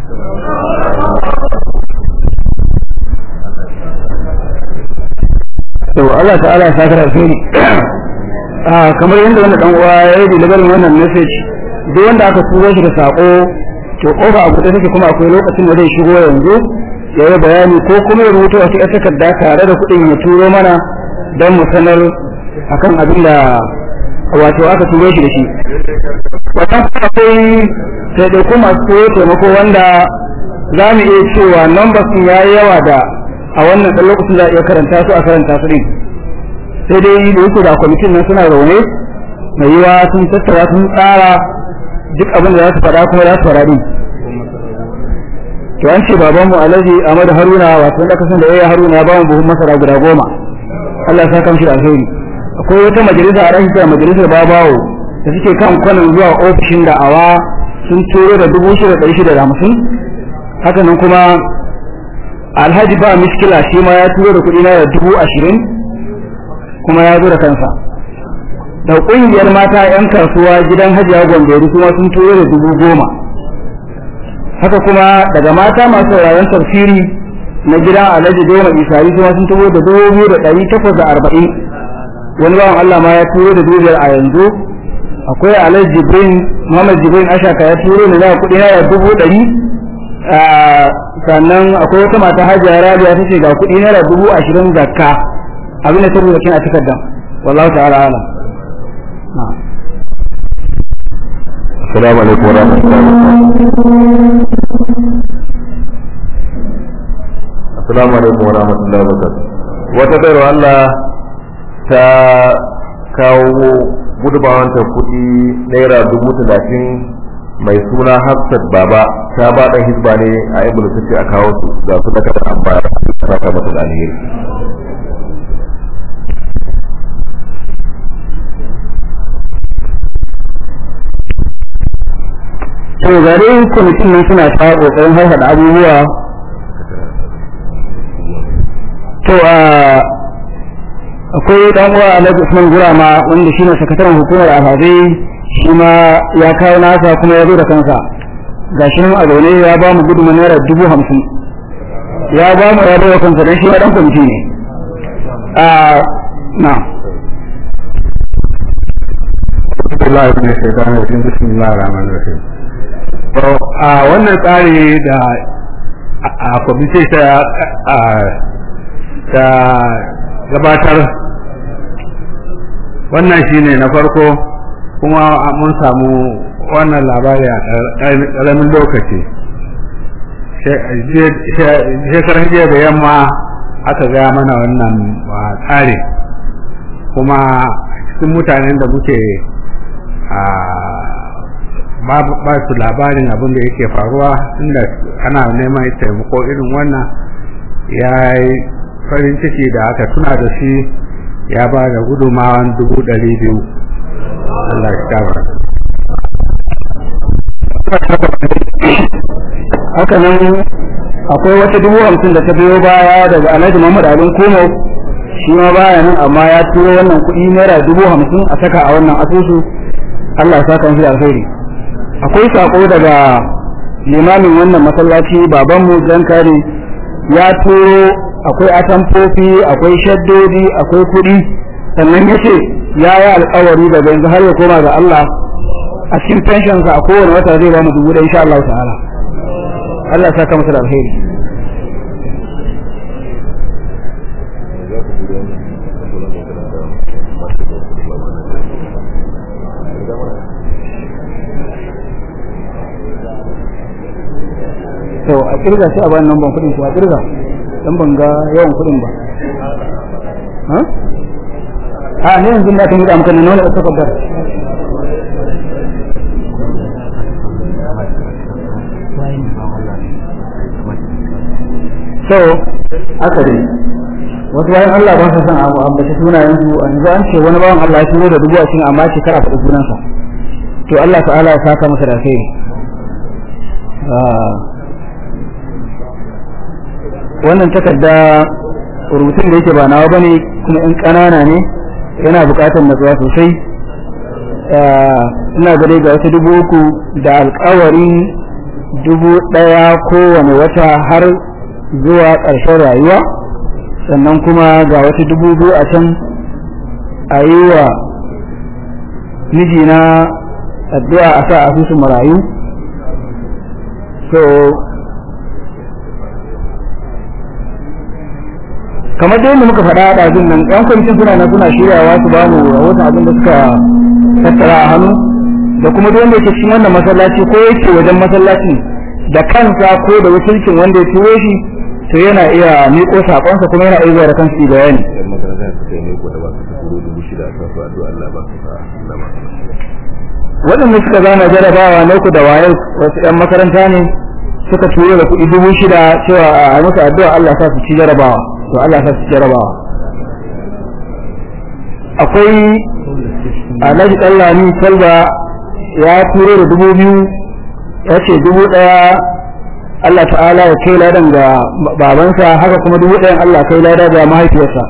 to Allah ta'ala ya saka alheri ah kamar yadda wannan dan uwa ya yi delivery wannan message duk wanda aka turo shi da sako to kofa abu da take kuma akwai lokacin da zai shigo yanzu ya yi bayani ko kuma ya rubuta wasu ƴan takarda tare da kuɗin ya turo mana don mu sanar akan abin da wato aka turo shi da shi wannan akwai taimako masu taimako wanda za mu iya cewa numbers ya yi yawa da a wannan ɗan lokacin za a iya karanta su a karanta su ɗin sai dai da yake da kwamitin nan suna zaune mai yiwa sun tattara sun tsara duk abin da za su faɗa kuma za su faɗa ɗin to an ce babanmu alhaji ahmadu haruna wato wanda aka san da yaya haruna ya ba mu buhun masara guda goma allah ya saka mishi da alheri akwai wata majalisa a rashin majalisar babawo da suke kan kwanan zuwa ofishin da'awa sun turo da dubu shida ɗari shida da hamsin haka nan kuma alhaji ba miskila shi ma ya turo da kuɗi na da dubu ashirin kuma ya zo da kansa da ƙungiyar mata 'yan kasuwa gidan hajiya gwamberi kuma sun turo da dubu goma haka kuma daga mata masu sauraron tafsiri na gidan alhaji doma isari kuma sun turo da dubu da ɗari takwas da arba'in wani bawan allah ma ya turo da dubu biyar a yanzu akwai alhaji jibrin muhammad jibrin ashaka ya turo da za kuɗi na dubu ɗari sannan akwai wata mata hajiya rabiya ta ce ga kuɗi naira dubu ashirin zakka abin da ta rubuta kin a takardar wallahu ta'ala alam Assalamu alaikum wa rahmatullahi wa Assalamu alaikum wa rahmatullahi wa barakatuh. Wata bayar Allah ta kawo gudubawanta kuɗi naira dubu talatin mai suna Hafsat Baba ta ba ɗan hizba ne a ibn tace a kawo su ga su da kada an bayar ta saka mata da alheri. to gare kwamitin nan suna ta kokarin haifar abubuwa to a akwai dan uwa Alhaji Usman Gurama wanda shine sakataren hukumar alhazai shi ma ya kawo nasa kuma ya zo da kansa gashi nan a zaune ya ba mu gudunmu naira dubu hamsin ya ba mu ya bai kansa don shi ma dan kwamiti ne a na Allah ya shaitan rajim bismillahir rahmanir rahim to a wannan tsari da a kwamiti ta ta gabatar wannan shine na farko kuma mun samu wannan labari a ƙaramin lokaci shekarar jiya da yamma aka gaya mana wannan tsari kuma cikin mutanen da muke ba su labarin abin da yake faruwa inda ana neman taimako irin wannan ya yi farin ciki da aka tuna da shi ya ba da gudumawan dubu ɗari biyu Allah shi kama haka nan akwai wata dubu hamsin da ta biyo baya daga alhaji muhammad alin komo shi ma baya nan amma ya turo wannan kuɗi naira dubu hamsin a saka a wannan asusu allah ya saka shi da alheri akwai sako daga limamin wannan masallaci babanmu jan kare ya turo akwai atamfofi akwai shaddodi akwai kuɗi sannan ya ce ya yi alkawari daga yanzu har ya koma ga allah a cikin pensionsa a kowane wata zai ba mu dubu ɗaya insha allah ta'ala Allah saka masa da alheri to a kirga shi a bayan nan ban kudin ko a kirga dan ban ga yawan kudin ba ha a ne yanzu na kan yi da amfani nuna da takardar so haka dai wasu bayan Allah ba su san abu ambaci sunayen su a yanzu an ce wani bawan Allah ya turo da dubu ashirin amma ce kara faɗi sunansa to Allah ta'ala ya saka masa da kai wannan takarda rubutun da yake ba nawa bane kuma in ƙanana ne yana buƙatar natsuwa sosai ina gare ga wasu dubu uku da alƙawarin dubu ɗaya kowane wata har zuwa ƙarshen rayuwa sannan kuma ga wata dubu biyu a can a yi wa mijina addu'a a sa asusun marayu so kamar da yadda muka faɗa a ɗazin nan ɗan kwamitin suna na suna shiryawa su ba mu rahoton abin da suka tattara a hannu da kuma duk wanda yake cikin wannan masallaci ko yake wajen masallacin da kansa ko da wakilcin wanda ya turo shi to yana iya miƙo saƙonsa kuma yana iya zuwa da kansu bayani waɗanda suka zana jarabawa na uku da waye wasu 'yan makaranta ne suka turo da kuɗi dubu shida cewa a musu addu'a Allah sa su ci jarabawa to Allah sa su ci jarabawa akwai alhaji ɗallami talba ya turo da dubu biyu ya ce dubu ɗaya Allah ta'ala ya kai ladan ga babansa haka kuma dubu ɗayan Allah kai lada ga mahaifiyarsa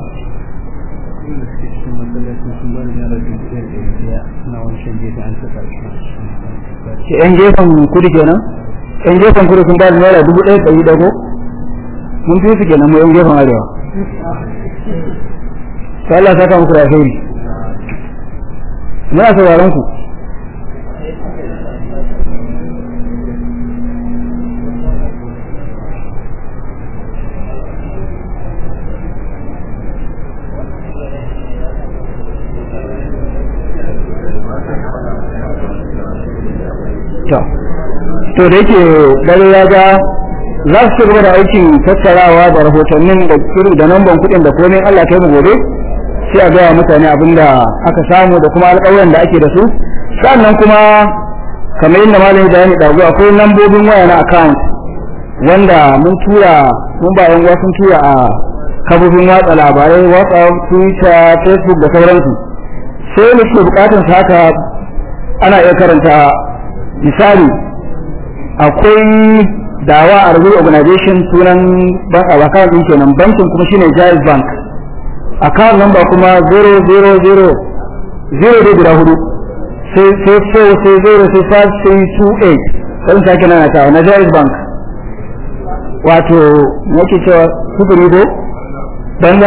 ke yan gefen kudu kenan yan gefen kudu sun ba da naira dubu ɗaya ɗari dago mun fi su kenan mu yan gefen arewa sai Allah saka muku da alheri muna sauraron ku to da yake dare ya ga za su ci gaba da aikin tattarawa da rahotannin da kiri da namban kuɗin da komai Allah ta yi gobe sai a gaya mutane abin da aka samu da kuma alƙawarin da ake da su sannan kuma kamar yadda malami da yani ɗazu akwai lambobin waya na account wanda mun tura mun ba yan sun tura a kafofin watsa labarai whatsapp twitter facebook da sauransu sai da suke bukatar haka ana iya karanta misali akwai dawa a rubuta organization sunan account din kenan bankin kuma shine Jaiz Bank account number kuma 000 zero da guda hudu sai sai sai sai zero sai five sai two eight sai sake nana ta na Jaiz Bank wato yake cewa sufuri ko banza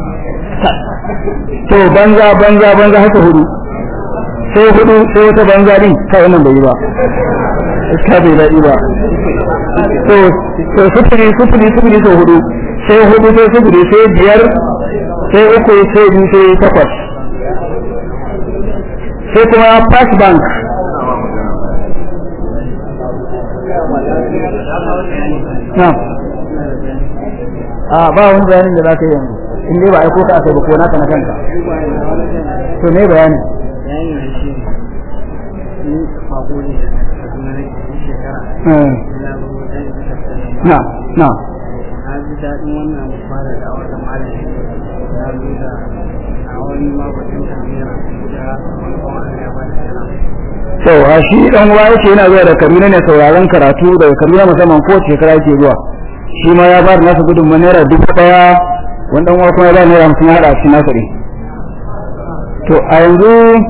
to banza banza banza haka hudu sai hudu sai wata banza din kai wannan bai yi ba iska bai daɗi ba to to sufuri sufuri sufuri sau hudu sai hudu sai sufuri sai biyar sai uku sai biyu sai takwas sai kuma pass bank na a ba wani bayanin da za ka yi yanzu in dai ba aiko ka aka yi ba ko naka na kanka to ne bayanin na na ji daɗin wannan fara da wata malami na zo da to a shi dan uwa yake yana zuwa da Kaduna ne sauraron karatu daga Kaduna musamman ko shekara yake zuwa shi ma ya ba da nasa gudunmawa naira dubu daya wani dan uwa kuma ya ba naira hamsin ya haɗa shi nasa ɗin to a yanzu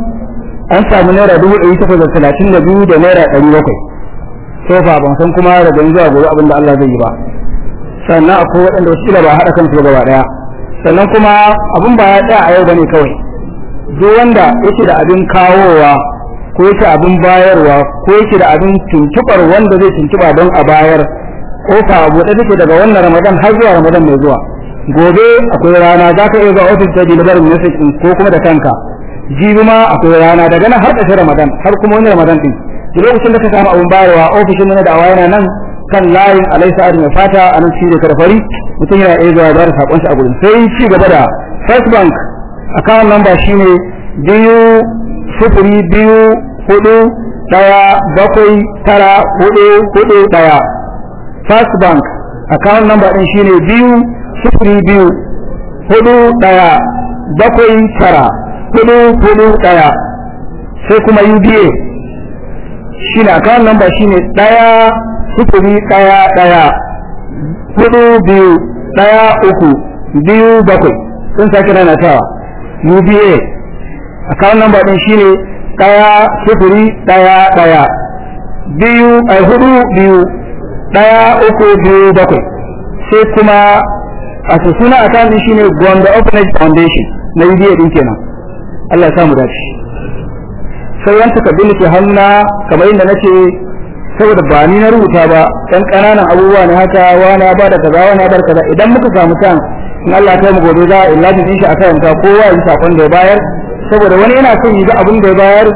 an samu naira dubu ɗari takwas da talatin da biyu da naira ɗari bakwai so fa ban san kuma daga yanzu a gobe abin da Allah zai yi ba sannan akwai waɗanda wasu kila ba haɗa kansu gaba ɗaya sannan kuma abin ba ya tsaya a yau bane kawai duk wanda yake da abin kawowa ko yake abin bayarwa ko yake da abin tuntuɓar wanda zai tuntuɓa don a bayar kofa a buɗe take daga wannan ramadan har zuwa ramadan mai zuwa gobe akwai rana za ka iya zuwa ofis ta deliver message ɗin ko kuma da kanka jibi ma akwai rana daga nan har ƙarshen ramadan har kuma wani ramadan ɗin duk lokacin da ka samu abin bayarwa ofishin na da'awa yana nan kan layin alaisa adi mai fata a nan shi da karfari mutum yana iya zuwa da sakon shi a gurin sai ci gaba da first bank account number shine biyu sufuri biyu hudu daya bakwai tara hudu hudu daya first bank account number din shine biyu sufuri biyu hudu daya bakwai tara hudu hudu daya sai kuma uba shine account number shine daya sufuri ɗaya ɗaya hudu biyu ɗaya uku biyu bakwai sun sake rana tawa UBA account number ɗin shine ɗaya sufuri ɗaya ɗaya biyu a hudu biyu ɗaya uku biyu bakwai sai kuma a suna account ɗin shine Gombe Orphanage Foundation na UBA ɗin kenan Allah ya samu dace sai yan takardun da ke hannuna kamar yadda nace saboda ba ni na rubuta ba dan kananan abubuwa ne haka wani ba da kaza wani ba da kaza idan muka samu tan in Allah ta mu gobe za a illaji din shi akan ta kowa yi sakon da ya bayar saboda wani yana son yi ga abin da ya bayar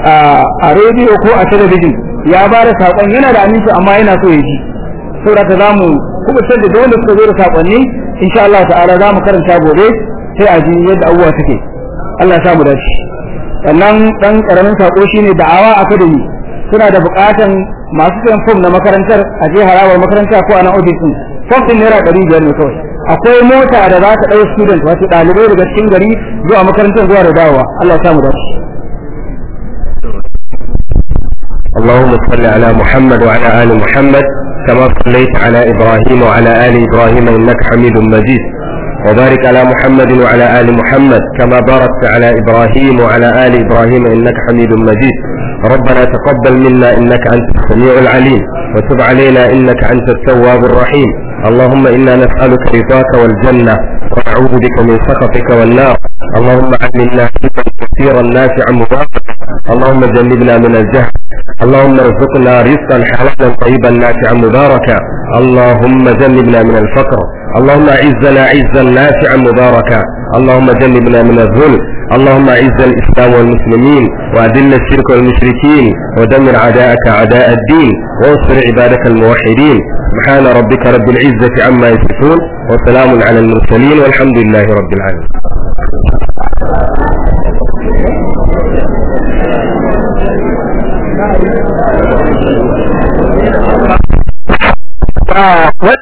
a rediyo ko a talabijin ya ba da sakon yana da aminci amma yana so ya ji saboda ta zamu kuma sai da wanda suka zo da sakonni insha Allah ta'ala za mu karanta gobe sai a ji yadda abubuwa suke Allah ya samu dace sannan dan karamin sako shine da'awa academy suna da bukatan masu sayan fom na makarantar a je harawar makaranta ko a nan ofis din fom din naira ɗari biyar ne kawai akwai mota da za ta ɗau student wato ɗalibai daga cikin gari zuwa makarantar zuwa da dawowa Allah ya samu dace اللهم صل على محمد وعلى آل محمد كما صليت على إبراهيم وعلى آل إبراهيم إنك حميد مجيد وبارك على محمد وعلى آل محمد كما باركت على إبراهيم وعلى آل إبراهيم إنك حميد مجيد ربنا تقبل منا إنك أنت السميع العليم وتب علينا إنك أنت التواب الرحيم اللهم إنا نسألك رضاك والجنة ونعوذ بك من سخطك والنار اللهم علمنا علما كثيرا نافعا مباركا اللهم جنبنا من الجهل اللهم ارزقنا رزقا حلالا طيبا نافعا مباركا اللهم جنبنا من الفقر اللهم اعزنا عزا نافعا مباركا اللهم جنبنا من الذل اللهم اعز الاسلام والمسلمين واذل الشرك والمشركين ودمر اعداءك اعداء الدين وانصر عبادك الموحدين سبحان ربك رب العزه عما يصفون وسلام على المرسلين والحمد لله رب العالمين